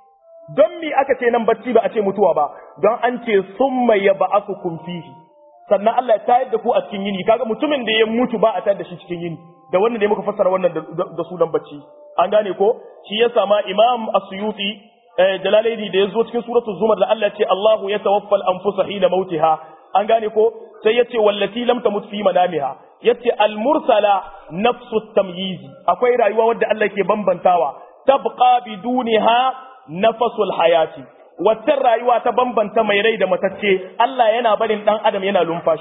don me aka ce nan bacci ba a ce mutuwa ba don an ce summa yab'athukum fihi sannan Allah ya tayar da ku a cikin yini kaga mutumin da ya mutu ba a tayar da shi cikin yini da wannan ne muka fassara wannan da sunan bacci an gane ko shi ya sama imam as-suyuti jalalaini da yazo cikin suratul zumar da Allah ya ce Allahu yatawaffa al-anfusa hina mautiha an gane ko sai yace wallati lam tamut fi manamiha yace al-mursala nafsu tamyizi akwai rayuwa wadda Allah ke bambantawa tabqa biduniha nafasul hayati waccan rayuwa ta bambanta mai rai da matacce Allah yana barin dan adam yana lumfashi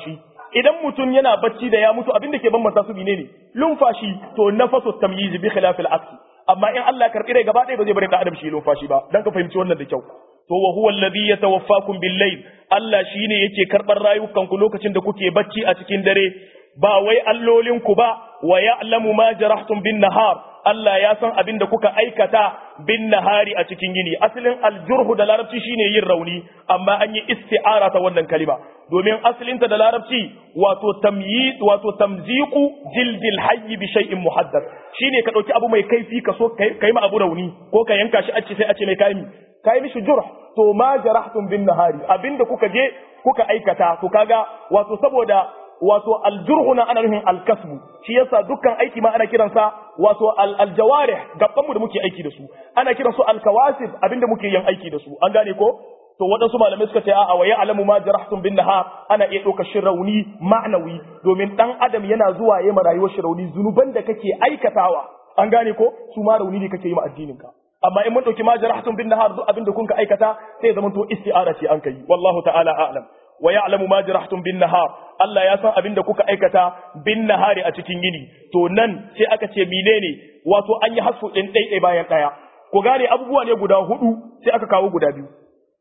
idan mutum yana bacci da ya mutu abin da ke bambanta su ne lumfashi to nafasu tamyiz bi khilafil aqli amma in Allah ya karbi rai gaba ɗaya ba zai bari da adam shi lumfashi ba dan ka fahimci wannan da kyau to wa huwa alladhi yatawaffakum bil layl Allah shine yake karbar rayukan ku lokacin da kuke bacci a cikin dare ba wai allolin ku ba wa ya'lamu ma jarahtum bin nahar Allah ya san abin da kuka aikata bin nahari a cikin yini asalin aljurhu da larabci shine yin rauni amma an yi isti'ara ta wannan kalima domin asalinta da larabci wato tamyi wato tamziqu jildil hayy bi shay'in muhaddath shine ka dauki abu mai kaifi ka so kai ma abu rauni ko ka yanka shi a ce sai a ce mai kai kai mishi jurh to ma jarahtum bin nahari abinda kuka je kuka aikata to kaga wato saboda wato aljurhu na ana nufin alkasbu shi yasa dukkan aiki ma ana kiransa wato aljawarih gaban mu da muke aiki da su ana kiran su alkawasib abinda muke yin aiki da su an gane ko to waɗansu malamai suka ce a'a wa ya'lamu ma jarahtum bin nahar ana iya ɗaukar shi rauni ma'anawi domin dan adam yana zuwa yayin rayuwar shi rauni zunuban da kake aikatawa an gane ko su ma rauni ne kake yi ma addinin ka amma in mun ɗauki ma jarahtum bin nahar duk abinda kun ka aikata sai zaman to isti'ara ce an kai wallahu ta'ala a'lam wa ya'lamu ma jarahtum bin nahar Allah ya san abin da kuka aikata bin nahari a cikin yini to nan sai aka ce menene wato an yi hasu din dai bayan daya ku gane abubuwa ne guda hudu sai aka kawo guda biyu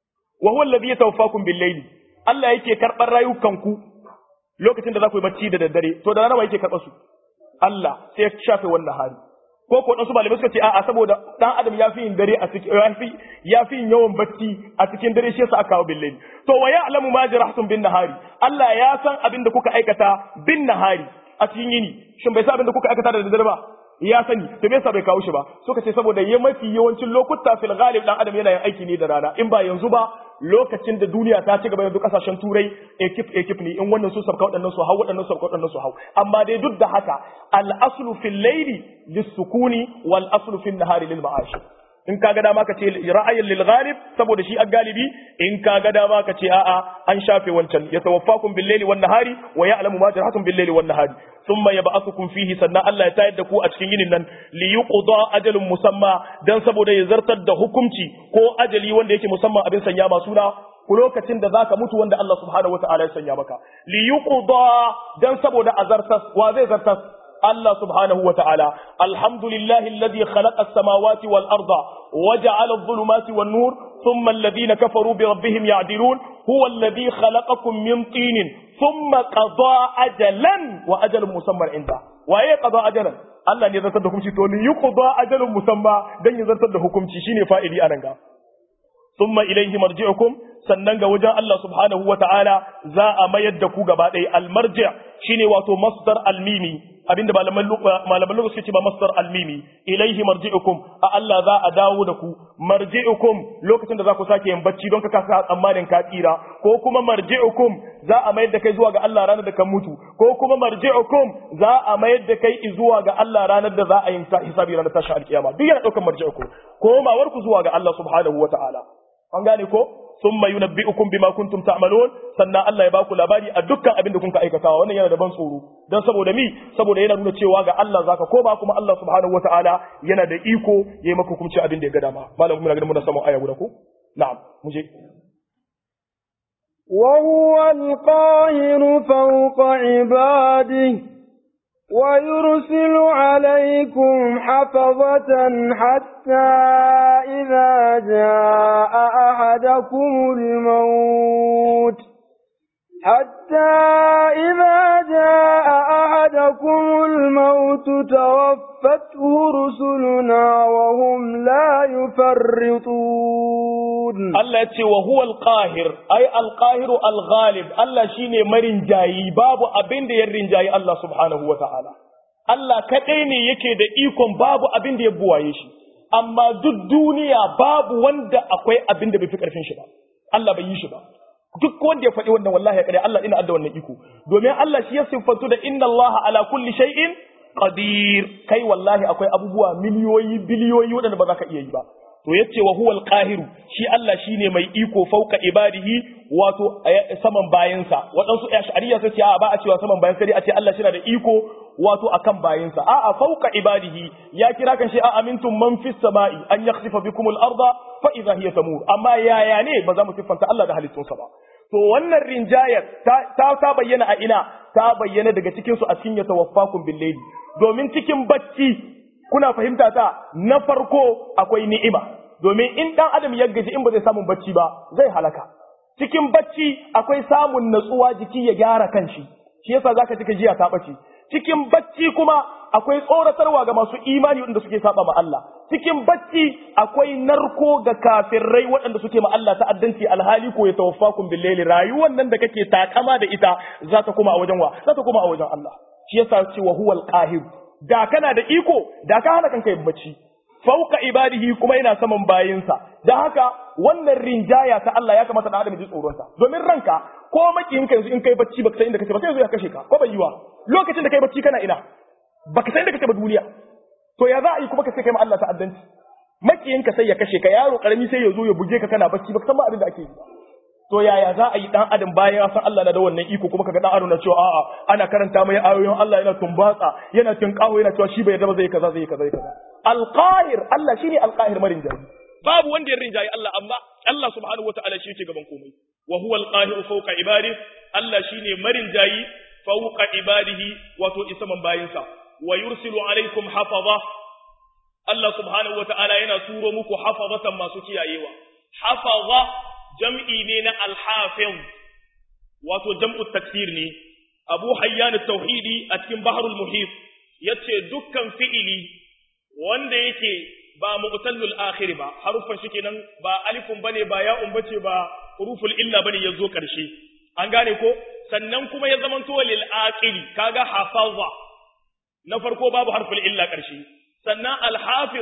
wa huwa alladhi yatawaffakum bil layli Allah yake karbar rayukanku lokacin da za ku yi bacci da daddare to da rana yake karɓar su Allah sai ya shafe wannan hali ko ko dan su malamai suka ce a'a saboda dan adam ya fi yin dare a cikin ya fi ya fi yin yawan bacci a cikin dare shi yasa aka kawo billahi to wa ya'lamu ma jarahtum bin nahari Allah ya san abin da kuka aikata bin nahari a cikin yini shin bai san abin da kuka aikata da daddare ba ya sani to me yasa bai kawo shi ba suka ce saboda ya mafi yawancin lokuta fil ghalib dan adam yana yin aiki ne da rana in ba yanzu ba lokacin da duniya ta ci gaba yanzu kasashen turai ekip ekip ne in wannan su sabka waɗannan su hau waɗannan su sabka waɗannan su hau amma dai duk da haka al aslu fil layli lis-sukuni wal aslu fil nahari lil ma'ash in ka ga dama ka ce ra'ayin lil ghalib saboda shi galibi in ka ga dama ka ce a'a an shafe wancan ya tawaffakum bil layli wan nahari wa ya'lamu ma jarhatum bil layli wan nahari thumma yab'athukum fihi sannan Allah ya tayar da ku a cikin yinin nan li yuqda ajalun musamma dan saboda ya zartar da hukunci ko ajali wanda yake musamman abin sanya ma suna ku lokacin da zaka mutu wanda Allah subhanahu wataala ya sanya maka li yuqda dan saboda azartas wa zai zartas الله سبحانه وتعالى الحمد لله الذي خلق السماوات والأرض وجعل الظلمات والنور ثم الذين كفروا بربهم يعدلون هو الذي خلقكم من طين ثم قضى أجلا وأجل مسمى عنده وأي قضى أجلا Allah ne zartar da hukunci to li yuqda ajalun musamma dan ya zartar da hukunci shine fa'ili anan ga thumma ilayhi marji'ukum sannan ga wajen Allah subhanahu wa ta'ala za a mayar da ku gaba ɗaya almarji shine wato masdar almimi abinda malaman malaman lokaci suke ce ba masdar almimi ilaihi marji'ukum a Allah za a dawo da ku marji'ukum lokacin da za ku sake yin bacci don ka kasa tsammanin ka tsira ko kuma marji'ukum za a mayar da kai zuwa ga Allah ranar da kan mutu ko kuma marji'ukum za a mayar da kai zuwa ga Allah ranar da za a yi hisabi ranar tashin alkiyama duk yana daukar marji'ukum komawar ku zuwa ga Allah subhanahu wataala an gane ko thumma yunabbi'ukum bima kuntum ta'malun sannan Allah ya baku labari a dukkan abin da kunka aikatawa wannan yana da ban tsoro dan saboda mi saboda yana nuna cewa ga Allah zaka koma kuma Allah subhanahu wataala yana da iko yayi maka hukunci abin da ya ga dama malam muna ganin muna samu aya guda ko na'am mu je وهو القاهر فوق عباده ويرسل عليكم حفظة حتى إذا جاء أحدكم الموت حتى إذا جاء أحدكم الموت توفته رسلنا وهم لا يفرطون Allah ce wa huwa al-qahir ay al-qahiru al-ghalib Allah shine marin jayi babu abin da ya rinjayi Allah subhanahu wa ta'ala Allah kadai ne yake da ikon babu abin da ya buwaye shi amma duk duniya babu wanda akwai abin da bai fi karfin shi ba Allah bai yi shi ba duk wanda ya faɗi wannan wallahi ya kare Allah ina adda wannan iko domin Allah shi ya siffantu da inna Allah ala kulli shay'in qadir kai wallahi akwai abubuwa miliyoyi biliyoyi waɗanda ba za ka iya yi ba to yace wa huwal qahiru shi Allah shine mai iko fauka ibadihi wato saman bayansa waɗansu ash'ariya sai ce a ba a cewa saman bayan sai a ce Allah shi da iko wato akan bayansa a a fauka ibadihi ya kira kan shi a amintum man fis sama'i an yakhsifa bikum al arda fa idha hiya tamur amma yaya ne ba za mu siffanta Allah da halittunsa ba to wannan rinjayar ta ta bayyana a ina ta bayyana daga cikin su a cikin ya tawaffakum billahi domin cikin bacci kuna fahimta ta na farko akwai ni'ima domin in dan adam ya gaji in ba zai samu bacci ba zai halaka cikin bacci akwai samun natsuwa jiki ya gyara kanshi shi yasa zaka ji jiya ta bace cikin bacci kuma akwai tsoratarwa ga masu imani waɗanda suke saba ma Allah cikin bacci akwai narko ga kafirai waɗanda suke ma Allah ta'addanci alhali ko ya tawaffakum billahi rayuwar nan da kake takama da ita za ta koma a wajen wa za ta koma a wajen Allah shi yasa ce wa huwal qahir da kana da iko da ka hana kanka yin bacci fauka ibadihi kuma yana saman bayinsa da haka wannan rinjaya ta Allah ya kamata da adam ji tsoronta domin ranka ko makiyinka yanzu in kai bacci baka san inda kake ba sai yanzu ya kashe ka ko bai yiwa lokacin da kai bacci kana ina baka san inda kake ba duniya to ya za a yi kuma ka sai kai ma Allah ta'addanci makiyinka sai ya kashe ka yaro karami sai ya zo ya buge ka kana bacci baka san ma abin da ake yi to yaya za a yi dan adam bayan ya san Allah na da wannan iko kuma kaga dan adam na cewa a'a ana karanta mai ayoyin Allah yana tumbatsa yana tinkaho yana cewa shi bai yarda ba zai kaza zai kaza zai kaza alqahir Allah shine alqahir marin jari babu wanda ya rinjayi Allah amma Allah subhanahu wataala shi yake gaban komai wa huwa alqahir fawqa ibadihi Allah shine marin jayi fawqa ibadihi wato isaman bayinsa wa yursilu alaikum hafaza Allah subhanahu wataala yana turo muku hafazatan masu kiyayewa hafaza jam'i ne na alhafiz wato jam'u taksir ne abu hayyan tauhidi a cikin baharul muhit yace dukkan fi'ili wanda yake ba mu'tallul akhir ba harufan shi kenan ba alifun bane ba ya'un bace ba huruful illa bane yazo karshe an gane ko sannan kuma ya zamanto lil aqili kaga hafaza na farko babu harful illa karshe sannan al-hafiz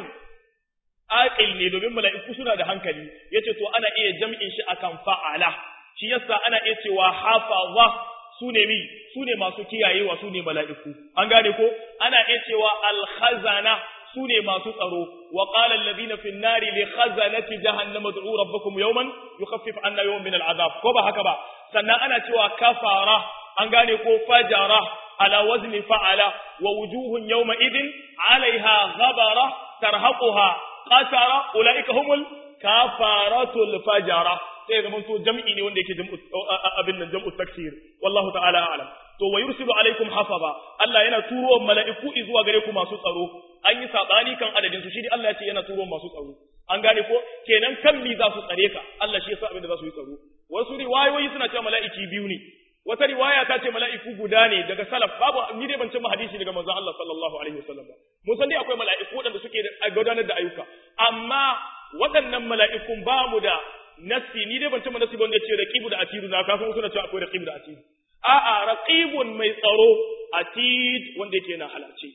aqil ne domin mala'iku suna da hankali yace to ana iya jam'in shi akan fa'ala shi yasa ana iya cewa hafaza sune mi sune masu kiyayewa sune mala'iku an gane ko ana iya cewa al-khazana sune masu tsaro wa qala alladhina fi an-nari li khazanati jahannama ud'u rabbakum yawman yukhaffif 'anna yawman min al-'adab ko ba haka ba sannan ana cewa kafara an gane ko fajara ala wazni fa'ala wa wujuhun yawma idin 'alayha ghabara tarhaquha qatara ulaika humul kafaratul fajara sai zaman to jam'i ne wanda yake jam'u abin nan jam'u taksir wallahu ta'ala a'lam to wa yursilu alaikum hafaza Allah yana turo mala'iku zuwa gare ku masu tsaro an yi sabani kan adadin su shi ne Allah ya ce yana turo masu tsaro an gane ko kenan kan mi za su tsare ka Allah shi yasa abin da za su yi tsaro wasu riwayoyi suna cewa mala'iki biyu ne wata riwaya ta ce mala'iku guda ne daga salaf babu ni dai ban cimma hadisi daga manzon Allah sallallahu alaihi wasallam ba mun san dai akwai mala'iku waɗanda suke gudanar da ayyuka amma waɗannan mala'ikun ba mu da nasi ni dai ban cimma nasi ba wanda ce raqibu da atidu na kafin suna cewa akwai raqibu da atidu a'a raqibun mai tsaro atid wanda yake na halarce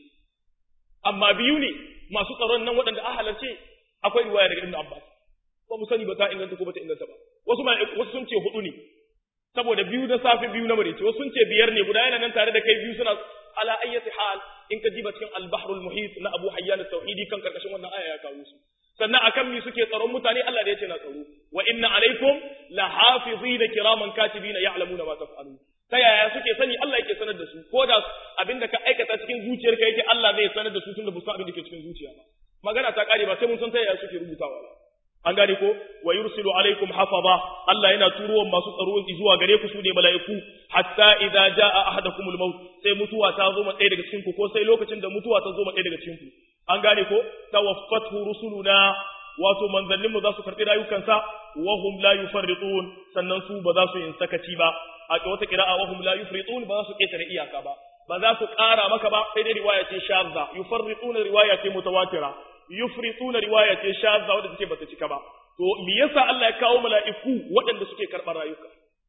amma biyu ne masu tsaron nan waɗanda a halarce akwai riwaya daga Ibn Abbas ba mu sani ba ta inganta ko ba ta inganta ba wasu wasu sun ce hudu ne saboda biyu na safe biyu na marice wasu sun ce biyar ne guda yana nan tare da kai biyu suna ala ayyati hal in ka jiba cikin al-bahrul muhit na Abu Hayyan at-Tauhidi kan karkashin wannan aya ya kawo su sannan akan mi suke tsaron mutane Allah da yace na tsaro wa inna alaikum la hafizina kiraman katibina ya'lamuna ma taf'alun ta yaya suke sani Allah yake sanar da su ko da abinda ka aikata cikin zuciyarka yake Allah zai sanar da su tunda ba su abin da ke cikin zuciya ba magana ta kare ba sai mun san ta yaya suke rubutawa ba an gane ko wa yursilu alaikum hafaza Allah yana turuwan masu tsaro zuwa gare ku su ne mala'iku hatta idza jaa ahadakumul maut sai mutuwa ta zo ma ɗaya daga cikin ku ko sai lokacin da mutuwa ta zo ma ɗaya daga cikin ku an gane ko tawaffatu rusuluna wato manzanninmu za su karɓi rayukansa wa hum la yufarritun sannan su ba za su yin sakaci ba a wata kira'a wa hum la yufritun ba za su ƙetare iyaka ba ba za su ƙara maka ba sai dai riwaya ce shadda yufarrituna riwaya ce mutawatira yufrituna riwaya ce shadda wadda take bata cika ba to me yasa Allah ya kawo mala'iku waɗanda suke karɓar rayuka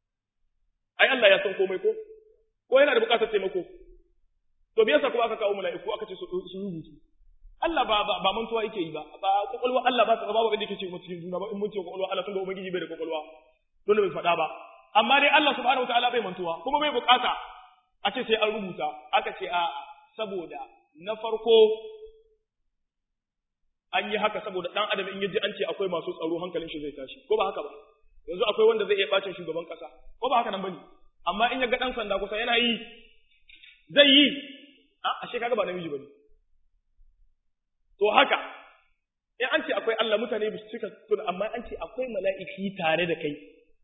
ai Allah ya san komai ko ko yana da buƙatar taimako to me yasa kuma aka kawo mala'iku aka ce su rubutu Allah ba ba mantuwa yake yi ba ba kokolwa Allah ba ta ba wanda yake ce mu cikin juna ba in mun ce kokolwa Allah tunda ubangiji bai da kokolwa don bai faɗa ba amma dai Allah subhanahu wataala bai mantuwa kuma bai bukata a ce sai an rubuta aka ce a saboda na farko an yi haka saboda dan adam in yaji an ce akwai masu tsaro hankalin shi zai tashi ko ba haka ba yanzu akwai wanda zai iya bacin shugaban kasa ko ba haka nan bane amma in ya ga dan sanda kusa yana yi zai yi a ashe kaga ba namiji bane to haka in an ce akwai Allah mutane ba su cika tun amma an ce akwai mala'iki tare da kai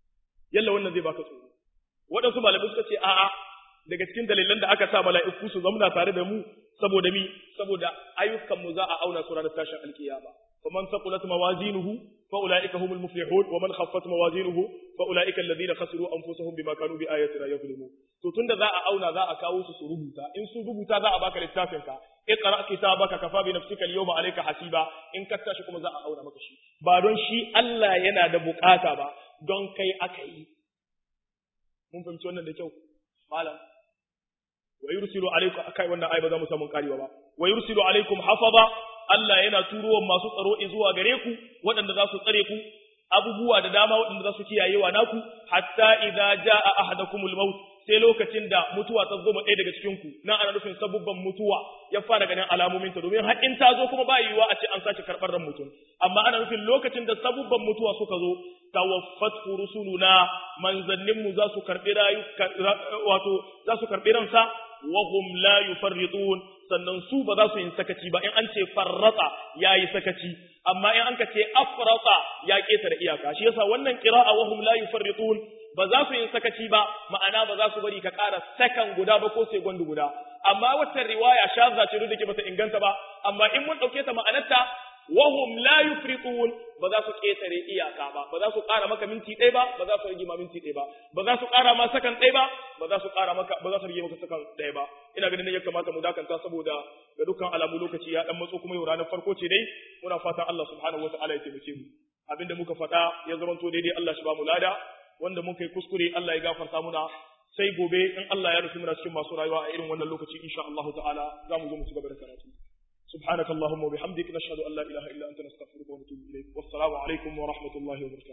yalla wannan zai baka tsoro waɗansu malamai suka ce a'a daga cikin dalilan da aka sa mala'iku su zamna tare da mu saboda mi saboda ayyukan mu za a auna su ranar tashin alkiyama faman saqulat mawazinuhu fa ulaika humul muflihun wa man khaffat mawazinuhu fa ulaika alladhina khasiru anfusahum bima kanu bi ayatina yadhlimun to tunda za a auna za a kawo su su rubuta in su rubuta za a baka littafin ka iqra kitabaka kafa bi nafsika al-yawma alayka hasiba in ka tashi kuma za a auna maka shi ba don shi Allah yana da bukata ba don kai aka yi mun fahimci wannan da kyau malam wa yursilu alaykum akai wannan ayi ba za mu samu karewa ba wa yursilu alaykum hafaza Allah yana turowa masu tsaro zuwa gare ku waɗanda za su tsare ku abubuwa da dama waɗanda za su kiyayewa naku hatta idza jaa ahadakumul maut sai lokacin da mutuwa ta zo ɗaya daga cikin ku nan ana nufin sabubban mutuwa ya fara ganin alamomin ta domin har in ta zo kuma ba yiwuwa a ce an sake karɓar ran mutum amma ana nufin lokacin da sabubban mutuwa suka zo tawaffat rusuluna manzannin mu za su karɓi rayu wato za su karɓi ransa wa hum la yufarritun sannan su ba za su yi sakaci ba in an ce farrata yayi sakaci amma in an ka ce afrata ya ketare iyaka shi yasa wannan qira'a wa hum la yufarritun ba za su yi sakaci ba ma'ana ba za su bari ka ƙara sakan guda ba ko segundi guda amma wata riwaya shazza ce da ke bata inganta ba amma in mun ɗauke ta ma'anarta wahum la yufritun ba za su ƙetare iyaka ba ba za su ƙara maka minti ɗaya ba ba za su rage ma minti ɗaya ba ba za su ƙara ma sakan ɗaya ba ba za su ƙara maka ba za su rage maka sakan ɗaya ba ina ganin ne ya kamata mu dakanta saboda ga dukkan alamu lokaci ya dan matso kuma yau ranar farko ce dai muna fatan Allah subhanahu wataala ya taimake mu abinda muka faɗa ya zamanto daidai Allah shi ba mu lada wanda muka yi kuskure Allah ya gafarta muna sai gobe in Allah ya rufe muna cikin masu rayuwa a irin wannan lokaci insha Allah ta'ala za mu zo mu ci gaba da karatu سبحانك اللهم وبحمدك نشهد أن لا إله إلا أنت نستغفرك ونتوب إليك والسلام عليكم ورحمة الله وبركاته